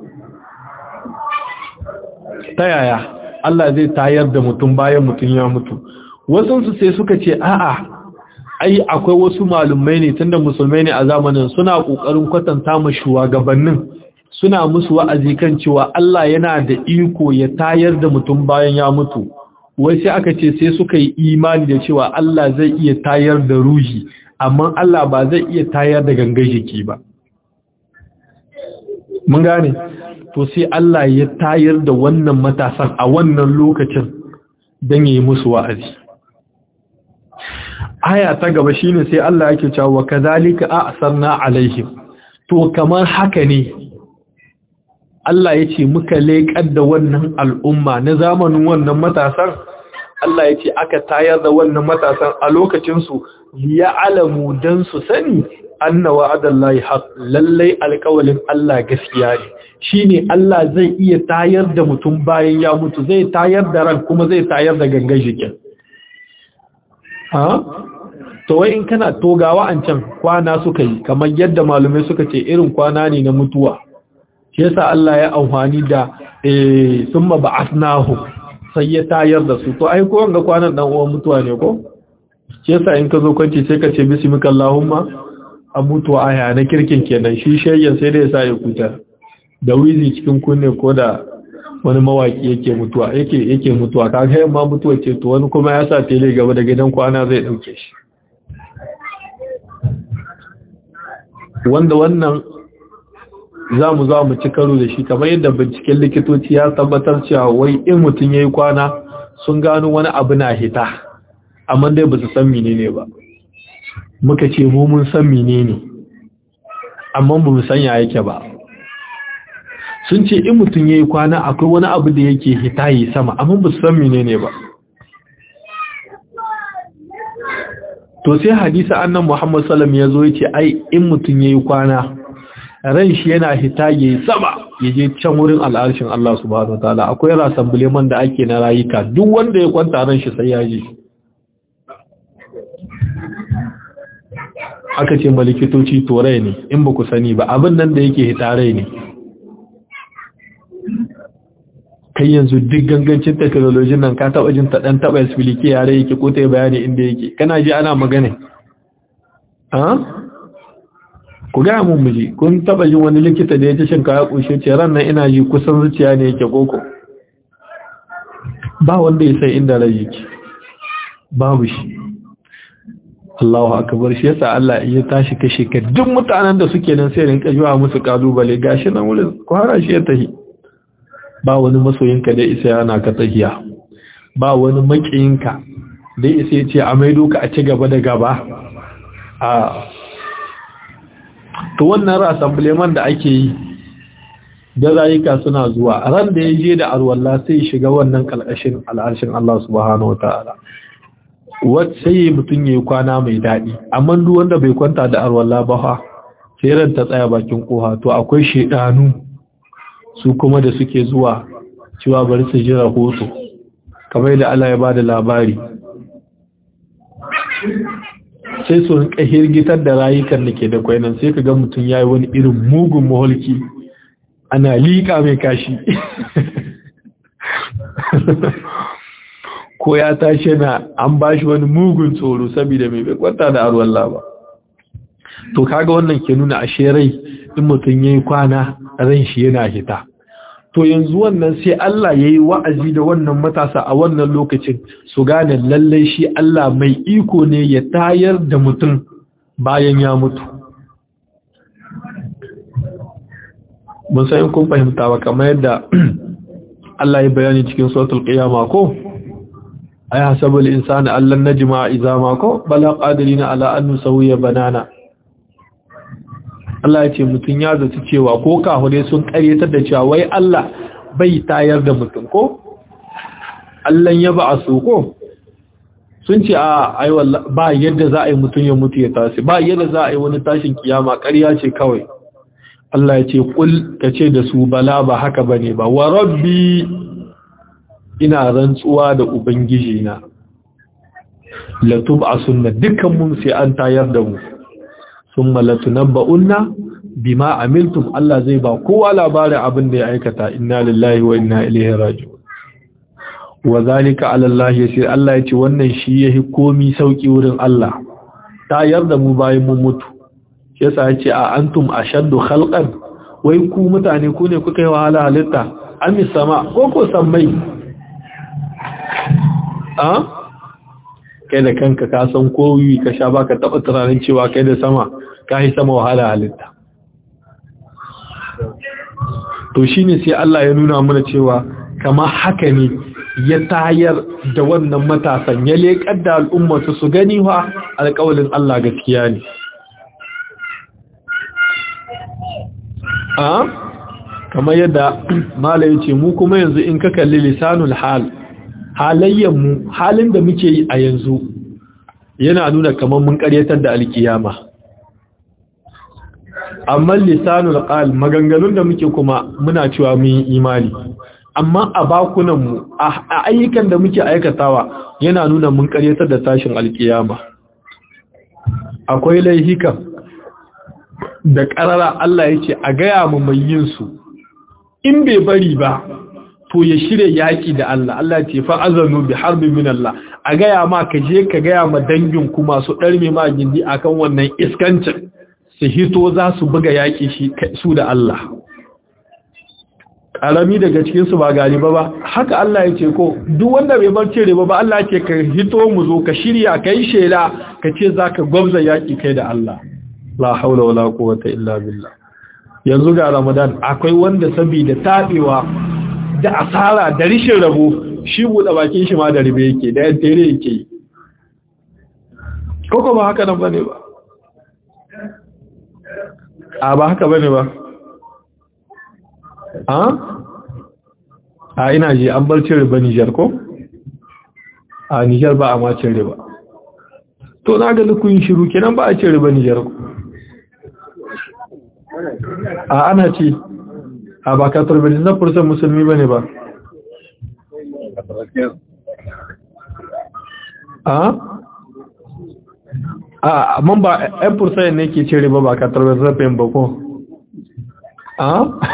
ta yaya Allah zai tayar da mutum bayan mutum ya mutu wasansu sai suka ce a'a ai akwai wasu malumai ne tunda musulmai ne a zamanin suna kokarin kwatanta ma shugabannin suna musu wa'azi kan cewa Allah yana da iko ya tayar da mutum bayan ya mutu wai sai aka ce sai suka yi imani da cewa Allah zai iya tayar da ruhi amma Allah ba zai iya tayar da gangan jiki ba mun gane to sai Allah ya tayar da wannan matasan a wannan lokacin don yi musu wa'azi aya ta gaba shine sai Allah yake cewa kazalika a'sarna alaihim to kamar haka ne Allah ya ce muka leƙar da wannan al'umma na zamanin wannan matasan Allah ya ce aka tayar da wannan matasan a lokacinsu ya alamu don su sani anna wa'adallahi haq lallai alƙawalin Allah gaskiya ne shine Allah zai iya tayar da mutum bayan ya mutu zai tayar da ran kuma zai tayar da gangan jikin ha to wai in kana togawa an can kwana suka yi kamar yadda malumai suka ce irin kwana ne na mutuwa shi yasa Allah ya amfani da eh summa ba'athnahu sai ya tayar da su to ai ko wanga kwanan dan uwan mutuwa ne ko shi yasa in ka zo kwanci sai ka ce bismikallahumma a mutuwa aya na kirkin kenan shi shayyan sai da ya sa ya kuta da wizi cikin kunne ko da wani mawaki yake mutuwa yake yake mutuwa kaga yamma mutuwa ce to wani kuma ya sa tele gaba da gidan kwana zai dauke shi wanda wannan za mu za mu ci karo da shi kamar yadda binciken likitoci ya tabbatar cewa wai in mutum ya yi kwana sun gano wani abu na hita amma dai ba su san menene ba muka ce mu mun san menene amma ba mu san ya yake ba sun ce in mutum ya yi kwana akwai wani abu da yake hita yi sama amma ba su san menene ba to sai hadisa annan muhammad salam ya zo ya ce ai in mutum ya yi kwana ran shi yana hita ya yi sama ya je can wurin al'arshin Allah subhanahu wa ta'ala akwai rasan buleman da ake na rayuka duk wanda ya kwanta ran shi sai ya ji aka ce malikitoci torai ne in ba ku sani ba abin nan da yake hitarai ne kai yanzu duk gangancin technology nan ka taba jin ta dan taba explique yare yake ko ta bayani inda yake kana ji ana magana ha ku ga mun miji kun taba jin wani likita da ya ce shin kaya kushe ce ran nan ina ji kusan zuciya ne yake koko ba wanda ya san inda rai yake babu shi Allahu akbar shi yasa Allah ya tashi kashe ka duk mutanen da suke nan sai rinka jiwa musu kalubale gashi nan wurin ku hara shi ya tahi ba wani masoyinka da isa yana ka tahiya ba wani makiyinka da isa ya ce a maido ka a ci gaba da gaba a to wannan rassemblement da ake yi da rayuka suna zuwa ran da ya je da arwallah sai shiga wannan kalkashin al'arshin Allah subhanahu wataala sai mutum ya yi kwana mai daɗi amma duk wanda bai kwanta da arwallah ba fa sai ran ta tsaya bakin koha to akwai shedanu su kuma da suke zuwa cewa bari su ji rahoto kamar da Allah ya bada labari sai su rinka hirgitar da rayukan da ke da kwainan sai ka ga mutum ya yi wani irin mugun maholki ana liƙa mai kashi ko ya tashi na an ba shi wani mugun tsoro saboda mai bai kwanta da arwar ba to kaga wannan ke nuna ashe rai in mutum ya yi kwana ran shi yana hita to yanzu wannan sai Allah ya yi wa'azi da wannan matasa a wannan lokacin su gane lallai shi Allah mai iko ne ya tayar da mutum bayan ya mutu. Mun sayin kun fahimta ba kamar yadda Allah ya bayani cikin sautul ƙiyama ko? Ai, hasabul insani Allah na jima'a izama ko? Bala ƙadirina ala annu sauya banana. Allah ya ce mutum ya zaci cewa ko kahure sun karyatar da cewa wai Allah bai tayar da mutum ko Allah ya ba a su ko sun ce a ai ba yadda za a yi mutum ya mutu ya tashi ba yadda za a yi wani tashin kiyama ƙarya ce kawai Allah ya ce kul ka ce da su bala ba haka bane ba wa rabbi ina rantsuwa da ubangiji na latub asunna dukkan mun sai an tayar da mu summa latunabba'unna bima amiltum Allah zai ba kowa labarin abin da ya aikata inna lillahi wa inna ilaihi raji'un wa zalika ala Allah yasir Allah yace wannan shi yahi komi sauki wurin Allah ta yarda mu bayan mun mutu yasa yace a antum ashaddu khalqan wai ku mutane ku ne kuka yi wahala halitta amis sama ko ko sammai a kai da kanka ka san kowi ka sha baka taba tunanin cewa kai da sama ka yi sama wahala halitta to shine sai Allah ya nuna mana cewa kama haka ne ya tayar da wannan matasan ya leƙar da al'ummatu su gani wa alƙawalin Allah gaskiya ne a kamar yadda mala ya ce mu kuma yanzu in ka kalli lisanul hal mu halin da muke yi a yanzu yana nuna kamar mun karyatar da alkiyama amma lisanul qal maganganun da muke kuma muna cewa mun yi imani amma a bakunan mu a ayyukan da muke aikatawa yana nuna mun karyatar da tashin alkiyama akwai laihikan da karara Allah ya ce a gaya mu mai yin su in bai bari ba to ya shirya yaƙi da Allah Allah ce fa azanu bi harbin min Allah a gaya ma ka je ka gaya ma dangin ku masu ɗarme ma gindi akan wannan iskancin su hito za su buga yaƙi shi su da Allah ƙarami daga cikin su ba gari ba ba haka Allah ya ce ko duk wanda bai bar cire ba ba Allah ce ka hito mu zo ka shirya ka yi shela ka ce za ka gwabza yaƙi kai da Allah la haula wala quwwata illa billah yanzu ga Ramadan akwai wanda saboda tabewa da asara da rishin rabo shi buɗe bakin shi ma da ribe yake da yan tere yake yi koko ba haka nan ba ne ba a ba haka ba ne ba a? a ina ji an bar cin riba nijar ko? a nijar ba a ma cin riba to na ga nukun shiru kenan ba a cin riba nijar ko a ana ce a ba ka turbe na fursan musulmi ba ne ba a a amma ba yan fursan ne ke cire ba ba ka turbe zafin ba ko a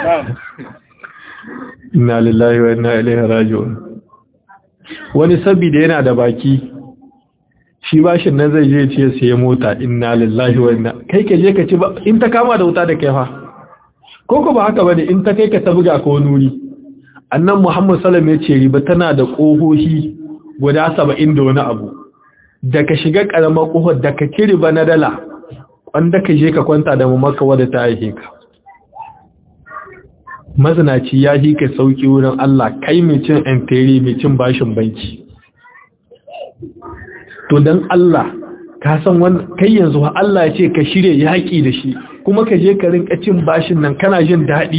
inna lillahi wa inna ilaihi raji'un wani sabida yana da baki shi bashin nan zai je ce sai mota inna lillahi wa inna kai ka je ka ci ba in ta kama da wuta da kai fa ko ko ba haka bane in ta kai ka ta buga ko nuri annan Muhammad sallallahu alaihi wasallam ya ce riba tana da kohohi guda 70 da wani abu da ka shiga karamar kohar da ka kiri ba na dala wanda ka je ka kwanta da mu maka wadda ta haife ka mazinaci ya ji ka sauki wurin Allah kai mai cin enteri mai cin bashin banki to dan Allah ka san wannan kai yanzu Allah ya ce ka shirye yaki da shi kuma ka je ka rinka cin bashin nan kana jin daɗi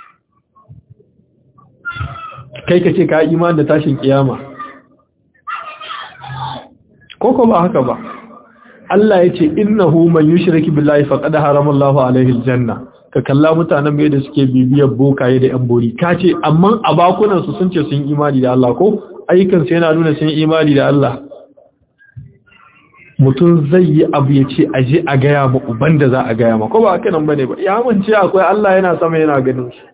kai ka ce ka iman da tashin kiyama koko ba haka ba Allah ya ce innahu man yushriki billahi faqad harama Allahu alaihi aljanna ka kalla mutanen mai da suke bibiyar bokaye da yan bori ka ce amma a bakunan su sun ce sun imani da Allah ko ayyukan su yana nuna sun imani da Allah mutum zai yi abu ya ce aje a gaya ma uban da za a gaya ma ko ba haka nan bane ba ya mance akwai Allah yana sama yana ganin shi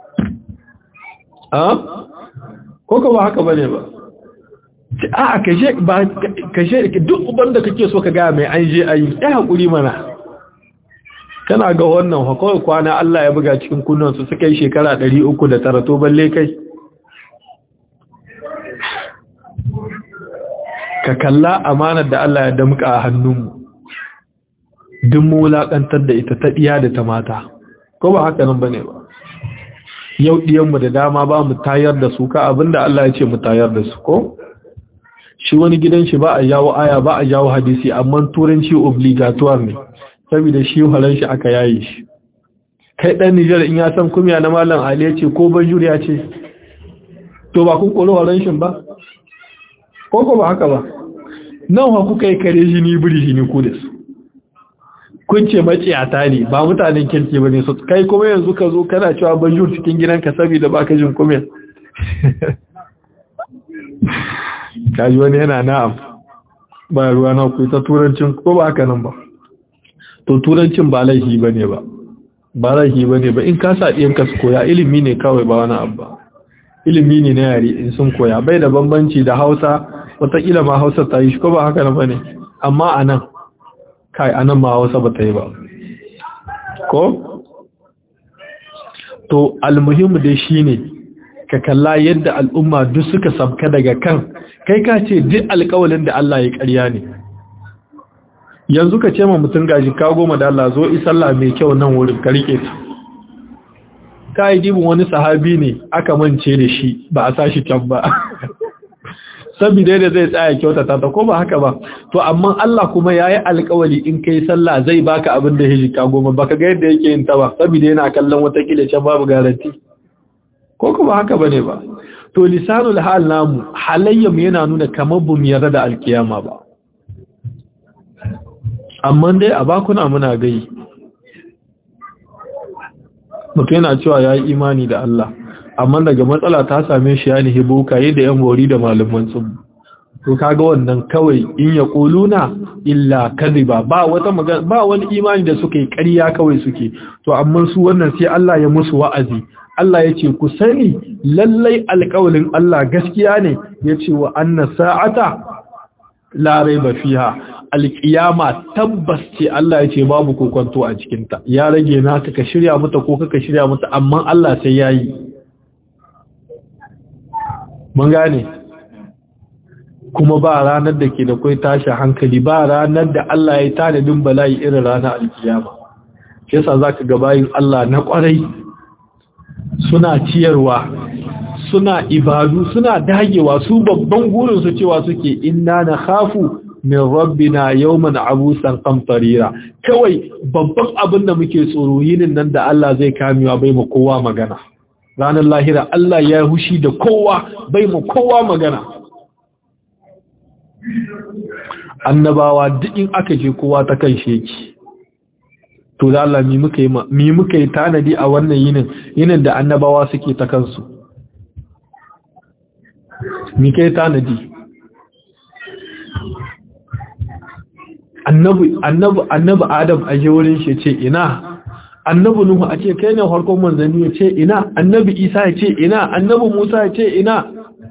a ko ko ba haka bane ba a kashe ba kashe duk uban da kake so ka gaya mai an je ayi ya hakuri mana kana ga wannan hakuri kwana Allah ya buga cikin kunnan su suka yi shekara 309 to balle kai ka kalla amanar da Allah ya damka a hannunmu duk mu wulakantar da ita ta diya da ta mata ko ba haka nan bane ba yau diyanmu da dama ba mu tayar da su ka abinda Allah ya ce mu tayar da su ko shi wani gidan shi ba a jawo aya ba a jawo hadisi amma turanci obligatoire ne saboda shi halan shi aka yayi shi kai dan Nijar in ya san kumiya na mallam Ali ya ce ko banjur ya ce to ba kun kolo halan shi ba ko ko ba haka ba nan ha kuka yi kare shi ni buri shi ni ku da su kun ce maciyata ne ba mutanen kirki ba ne su kai kuma yanzu ka zo kana cewa banjur cikin gidanka saboda ba ka jin kumiya kaji wani yana na'am ba ruwa na ku ta turancin ko ba haka nan ba to turancin ba laifi ba ne ba ba laifi ba ne ba in ka sa ɗiyanka su koya ilimi ne kawai ba wani abu ba ilimi ne na yare in sun koya bai da bambanci da hausa wataƙila ma hausa ta yi shi ko ba haka nan ba ne amma a nan kai a nan ma hausa ba ta yi ba ko to almuhimmu dai shi ne ka kalla yadda al'umma duk suka sabka daga kan kai ka ce duk alƙawalin da Allah ya ƙarya ne yanzu ka ce ma mutum gaji ka goma da Allah zo isalla mai kyau nan wurin ka rike ta ka yi dibin wani sahabi ne aka mance da shi ba a sa shi can ba saboda da zai tsaya kyautata ta ko ba haka ba to amma Allah kuma ya yi alƙawali in kai sallah zai baka abin da hiji ka goma baka ga yadda yake yin ta ba saboda yana kallon wata kila can babu garanti ko kuma haka bane ba to lisanul hal namu halayyam yana nuna kamar bum yarda da alkiyama ba amma dai a bakuna muna gai mutum yana cewa ya yi imani da Allah amma daga matsala ta same shi ya nihi bokaye da yan bori da malaman tsubu to kaga wannan kawai in ya kuluna illa kadhiba ba wata magana ba wani imani da suke ƙarya kawai suke to amma su wannan sai Allah ya musu wa'azi Allah ya ce ku sani lallai alƙawalin Allah gaskiya ne ya ce wa anna sa'ata la raiba fiha alƙiyama tabbas ce Allah ya ce babu kokonto a cikinta ya rage naka ka shirya mata ko ka shirya mata amma Allah sai yayi mun gane kuma ba ranar da ke da kai tashi hankali ba ranar da Allah ya tanadin bala'i irin ranar alƙiyama shi yasa zaka ga bayin Allah na ƙwarai suna ciyarwa suna ibadu suna dagewa su babban gurin su cewa suke inna na khafu min rabbina yawman abusan qamtarira kawai babban abin da muke tsoro yinin nan da Allah zai kamewa bai mu kowa magana ranar lahira Allah ya hushi da kowa bai mu kowa magana annabawa duk in aka je kowa ta kan sheki to da Allah mi muka yi mi muka yi tanadi a wannan yinin yinin da annabawa suke ta kansu mi kai tanadi annabi annabi annabi adam a je wurin shi ce ina annabi nuhu a ce kai ne farkon manzanni ya ce ina annabi isa ya ce ina annabi musa ya ce ina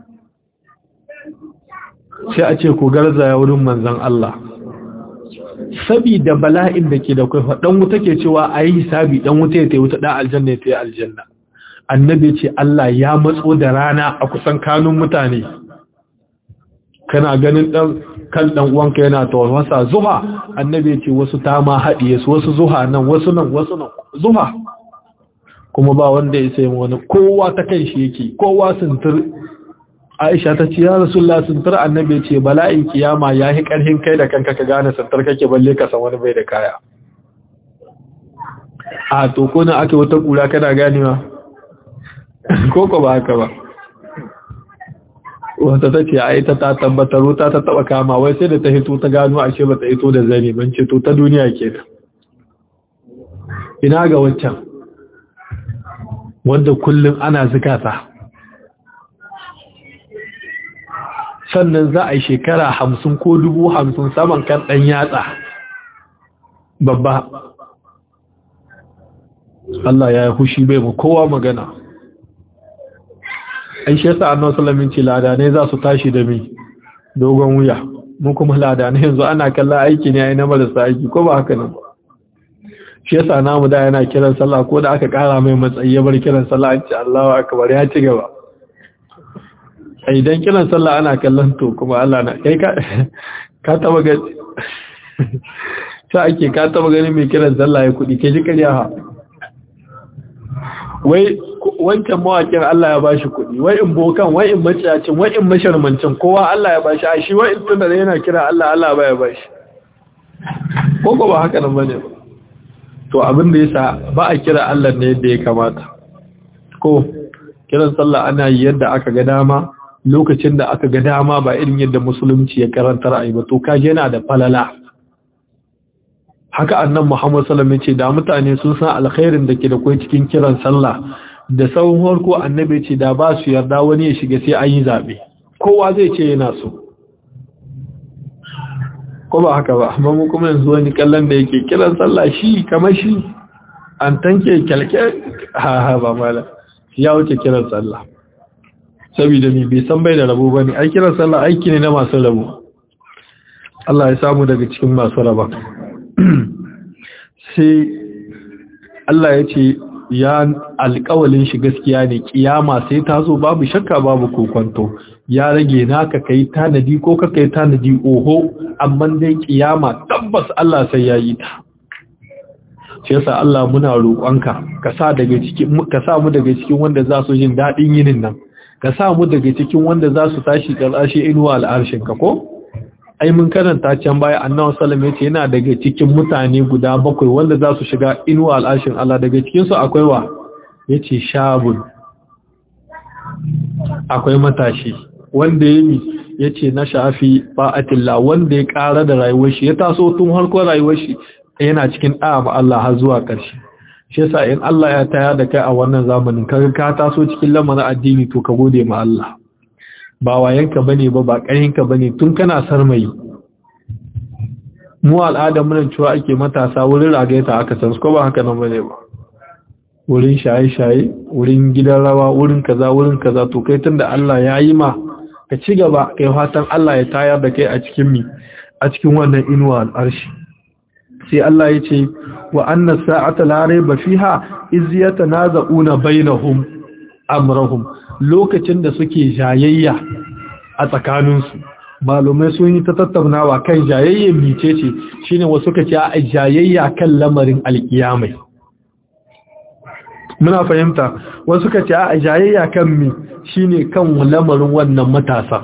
sai a ce ku garzaya wurin manzan Allah sabida bala'in da ke da kai dan wuta ke cewa ayi hisabi dan wuta ya tayi wuta dan aljanna ya tayi aljanna annabi ce Allah ya matso da rana a kusan kanun mutane kana ganin dan kan dan uwanka yana tawassa zuha annabi ce wasu ta ma hadiye su wasu zuha nan wasu nan wasu nan zuha kuma ba wanda ya sai wani kowa ta kan shi yake kowa suntur Aisha ta ce ya Rasulullah suntur annabi ce bala'in kiyama yayi karhin kai da kanka ka gane suntur kake balle ka san wani bai da kaya a to ko na ake wata kura kana ganewa ko ko ba haka ba wata ta ce ai ta ta tabbatar wuta ta taba kama wai sai da ta hito ta gano ashe ba ta hito da zane ban ce to ta duniya kenan ina ga wancan wanda kullum ana zikata sannan za a yi shekara hamsin ko dubu hamsin saman kan ɗan yatsa babba Allah ya yi hushi bai mu kowa magana ai shi yasa annabi sallallahu alaihi ladanai za su tashi da mi dogon wuya mu kuma ladanai yanzu ana kallon aiki ne ai na marasa aiki ko ba haka nan shi yasa namu da yana kiran sallah ko da aka kara mai matsayi ya bar kiran sallah an ce Allahu akbar ya ci gaba ai idan kiran sallah ana kallon to kuma Allah na kai ka ka taba ga ta ake ka taba gani mai kiran sallah ya kudi ke ji kariya ha wai wancan mawakin Allah ya bashi kuɗi wai in bokan wai in maciyacin wai in masharmancin kowa Allah ya bashi a shi wai in tunda yana kira Allah Allah ba ya bashi ko ko ba haka nan bane ba to abin da yasa ba a kira Allah ne yadda ya kamata ko kiran sallah ana yi yadda aka ga dama lokacin da aka ga dama ba irin yadda musulunci ya karantar ayi ba to kaje yana da falala haka annan Muhammad sallallahu alaihi wasallam ce da mutane sun san alkhairin da ke da kai cikin kiran sallah da sauran harko annabi ce da ba su yarda wani ya shiga sai an yi zabe kowa zai ce yana so ko ba haka ba amma mu kuma yanzu wani kallon da yake kiran sallah shi kamar shi an tanke kyalke ha ha ba mala ya wuce kiran sallah saboda ni bai san bai da rabo bane ai kiran sallah aiki ne na masu rabo Allah ya samu daga cikin masu raba sai Allah ya ce ya alƙawalin shi gaskiya ne kiyama sai ta zo babu shakka babu kokonto ya rage naka kai tanadi ko ka kai tanadi oho amma dai kiyama tabbas Allah sai ya yi ta shi yasa Allah muna roƙonka ka sa daga cikin ka sa mu daga cikin wanda za su jin dadin yinin nan ka sa mu daga cikin wanda za su tashi ƙarshe inuwa al'arshin ka ko ai mun karanta can baya annabi sallallahu alaihi yana daga cikin mutane guda bakwai wanda za su shiga inuwa al'ashin Allah daga cikin su akwai wa yace shabun akwai matashi wanda yayi yace na shafi fa'atillah wanda ya ƙara da rayuwar shi ya taso tun harkar rayuwar shi yana cikin da'a ma Allah har zuwa ƙarshe shi yasa in Allah ya tayar da kai a wannan zamanin kaga ka taso cikin lamarin addini to ka gode ma Allah ba wayanka bane ba ba ƙarinka bane tun kana sarmayi mu al'adar mun cewa ake matasa wurin ragaita aka san ko ba haka nan bane ba wurin shaye-shaye wurin gidan rawa wurin kaza wurin kaza to kai tunda Allah ya yi ma ka ci gaba kai fatan Allah ya tayar da kai a cikin mi a cikin wannan inuwa al'arshi sai Allah ya ce wa anna sa'ata la rayba fiha iz yatanaza'una bainahum amrahum lokacin da suke jayayya a tsakaninsu malumai sun yi ta tattaunawa kan jayayyen mice ce shine wasu ka ce a jayayya kan lamarin alkiyamai muna fahimta wasu ka ce a jayayya kan mi shine kan lamarin wannan matasa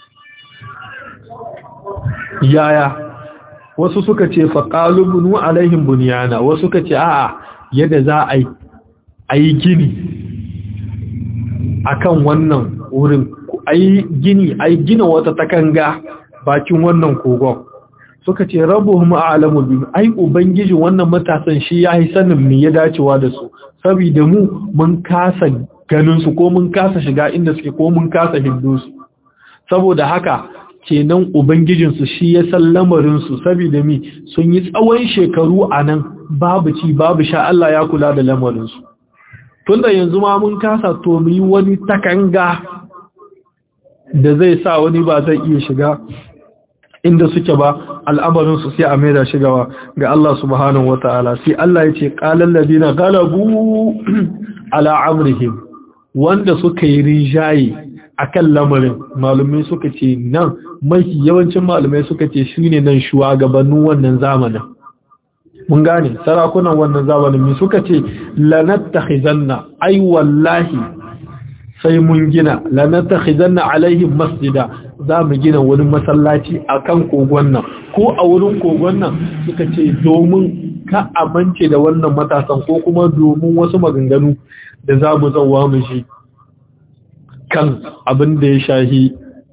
yaya wasu suka ce faƙalubunu alaihim buniyana wasu ka ce a'a yadda za a yi gini akan wannan wurin ai gini ai gina wata takanga bakin wannan kogon suka ce rabbuhum a'lamu bi ai ubangiji wannan matasan shi yayi sanin me ya dacewa da su saboda mu mun kasa ganin su ko mun kasa shiga inda suke ko mun kasa hindu su saboda haka kenan ubangijin su shi ya san lamarin su saboda mi sun yi tsawon shekaru anan babu ci babu sha Allah ya kula da lamarin su tunda yanzu ma mun kasa to mu yi wani takanga da zai sa wani ba zai iya shiga inda suke ba al'amarinsu sai a maida shigawa ga Allah subhanahu wata'ala sai Allah ya ce qalal ladina galabu ala amrihim wanda suka yi rijayi akan lamarin malumai suka ce nan mafi yawancin malumai suka ce shine nan shugabannin wannan zamanin mun gane sarakunan wannan zamanin mi suka ce lanattakhizanna ai wallahi sai mun gina lanattakhizanna alaihim masjida za mu gina wani masallaci akan kogon nan ko a wurin kogon nan suka ce domin ka amince da wannan matasan ko kuma domin wasu maganganu da za mu zauwa mu shi kan abin da ya shahi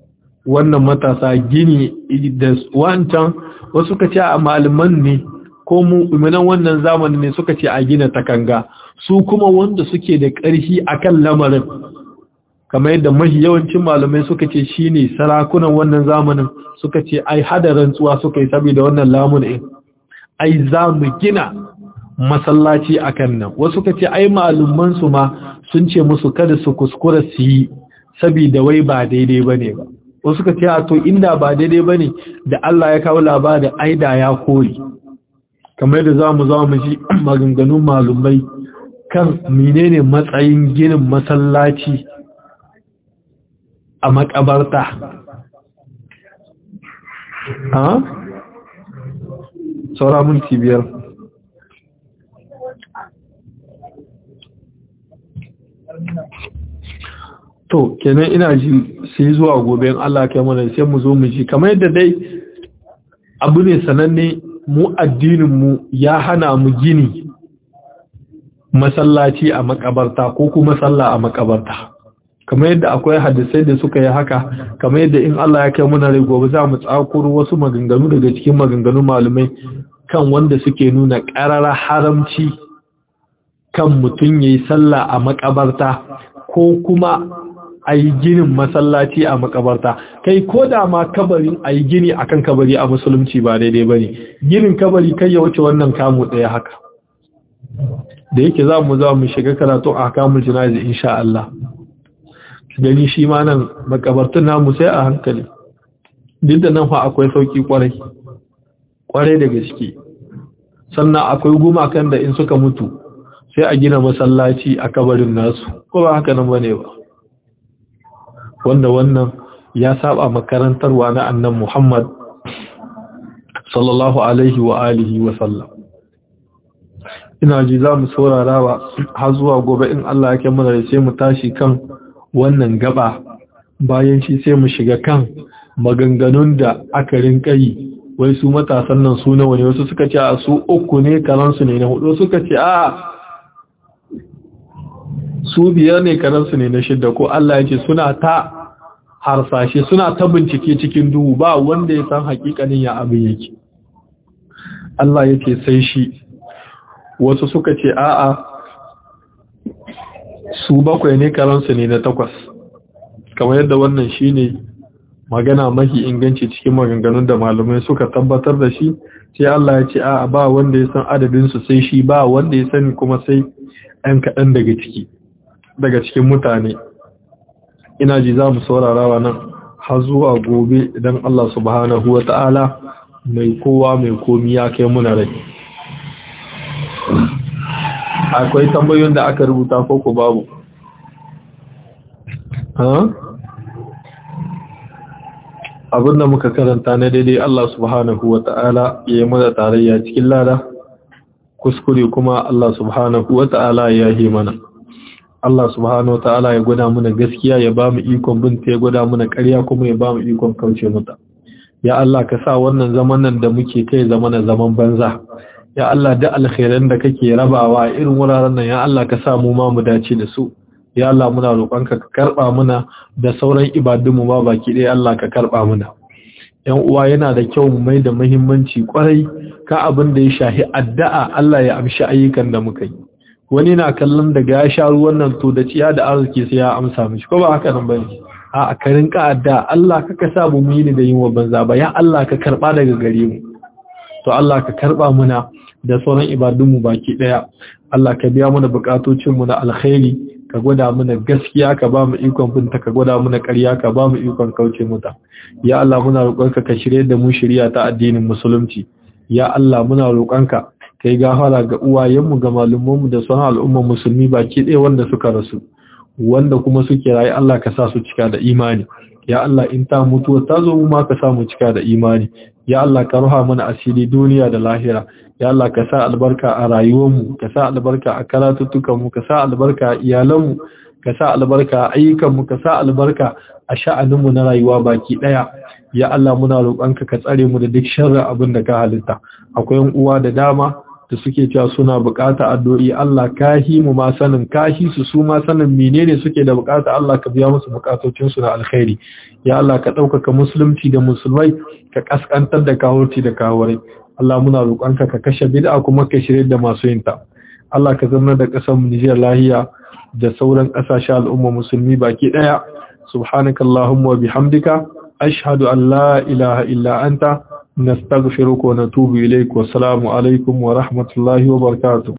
wannan matasa gini da wancan wasu suka ce a malaman ne ko mu'minan wannan zamanin ne suka ce a gina takanga su kuma wanda suke da ƙarfi akan lamarin kamar yadda mahi yawancin malamai suka ce shine sarakunan wannan zamanin suka ce ai hada rantsuwa suka yi saboda wannan lamunin ai za mu gina masallaci akan nan wasu suka ce ai malaman su ma sun ce musu kada su kuskura su yi saboda wai ba daidai bane ba wasu suka ce to inda ba daidai bane da Allah ya kawo labarin aida ya kori kamar yadda za mu za mu ji maganganun malumai kan menene matsayin ginin masallaci a makabarta ha saura minti biyar to kenan ina ji sai zuwa gobe in Allah kai mana sai mu zo mu ji kamar yadda dai abu ne sananne mu addinin mu ya hana mu gini masallaci a makabarta ko kuma sallah a makabarta kamar yadda akwai hadisai da suka yi haka kamar yadda in Allah ya kai muna rai gobe za mu tsakuro wasu maganganu daga cikin maganganun malumai kan wanda suke nuna ƙarara haramci kan mutum ya yi sallah a makabarta ko kuma a yi ginin masallaci a makabarta kai ko da ma kabarin a yi gini akan kabari a musulunci ba daidai ba ne ginin kabari kai ya wuce wannan kamu ɗaya haka da yake za mu za mu shiga karatu a kamun jinazi insha Allah gani shi ma nan makabartun namu sai a hankali duk da nan fa akwai sauki kwarai kwarai da gaske sannan akwai gumakan da in suka mutu sai a gina masallaci a kabarin nasu ko ba haka nan bane ba wanda wannan ya saba makarantarwa na annan Muhammad sallallahu alaihi wa alihi wa sallam ina ji za mu saurarawa har zuwa gobe in Allah ya kai mana sai mu tashi kan wannan gaba bayan shi sai mu shiga kan maganganun da aka rinka yi wai su matasan nan su nawa ne wasu suka ce a su uku ne karansu ne na hudu suka ce a su biyar ne karansu ne na shidda ko Allah ya ce suna ta harsashe suna ta bincike cikin duhu ba wanda ya san hakikanin ya abin yake Allah ya ce sai shi wasu suka ce a'a su bakwai ne karansu ne na takwas kamar yadda wannan shine magana mahi inganci cikin maganganun da malamai suka tabbatar da shi sai Allah ya ce a ba wanda ya san adadin su sai shi ba wanda ya sani kuma sai ɗan kaɗan daga ciki daga cikin mutane ina ji za mu saurara nan har zuwa gobe idan Allah subhanahu wa ta'ala mai kowa mai komi ya kai muna rai akwai tambayoyin da aka rubuta ko ku babu abinda muka karanta na daidai Allah subhanahu wa ta'ala ya yi mana tarayya cikin lada kuskure kuma Allah subhanahu wa ta'ala ya yi mana Allah subhanahu wa ta'ala ya gwada mana gaskiya ya ba mu ikon binta ya gwada mana ƙarya kuma ya ba mu ikon kauce mata ya Allah ka sa wannan zaman nan da muke kai zama na zaman banza ya Allah da alkhairan da kake rabawa irin wuraren nan ya Allah ka sa mu ma mu dace da su ya Allah muna roƙonka ka karba muna da sauran ibadunmu ma baki ɗaya Allah ka karba muna yan uwa yana da kyau mu mai da muhimmanci kwarai ka abin da ya shahi addu'a Allah ya amshi ayyukan da muka yi wani na kallon daga ya sha ruwan nan to da ciya da arziki sai ya amsa mishi ko ba haka nan bane a ka rinka addu'a Allah ka ka sa mu yi ni da yin wa banza ba ya Allah ka karba daga gare mu to Allah ka karba muna da sauran ibadunmu baki daya Allah ka biya mana bukatocinmu na alkhairi ka gwada mana gaskiya ka ba mu ikon binta ka gwada mana ƙarya ka ba mu ikon kauce mata ya Allah muna roƙonka ka shirye da mu shirya ta addinin musulunci ya Allah muna roƙonka kai gafara ga uwayenmu ga malumanmu da sauran al'ummar musulmi baki ɗaya wanda suka rasu wanda kuma suke rayu Allah ka sa su cika da imani ya Allah in ta mutuwa ta zo mu ma ka sa mu cika da imani ya Allah ka ruha mana asiri duniya da lahira ya Allah ka sa albarka a rayuwarmu ka sa albarka a karatuttukanmu ka sa albarka a iyalanmu ka sa albarka a ayyukanmu ka sa albarka a sha'aninmu na rayuwa baki daya ya Allah muna roƙonka ka tsare mu da duk sharri abin da ka halitta akwai uwa da dama da da suke cewa suna bukata addu'o'i Allah kahi mu ma sanin kahi su su ma sanin menene suke da bukata Allah ka biya musu bukatocin su na alkhairi ya Allah ka ɗaukaka musulunci da musulmai ka kaskantar da kawurci da kawurai Allah muna roƙonka ka kashe bid'a kuma ka shirye da masu yinta Allah ka zama da ƙasar mu Nijar lahiya da sauran ƙasashen al'umma musulmi baki ɗaya subhanakallahumma wa bihamdika ashhadu an la ilaha illa anta نستغفرك ونتوب إليك والسلام عليكم ورحمة الله وبركاته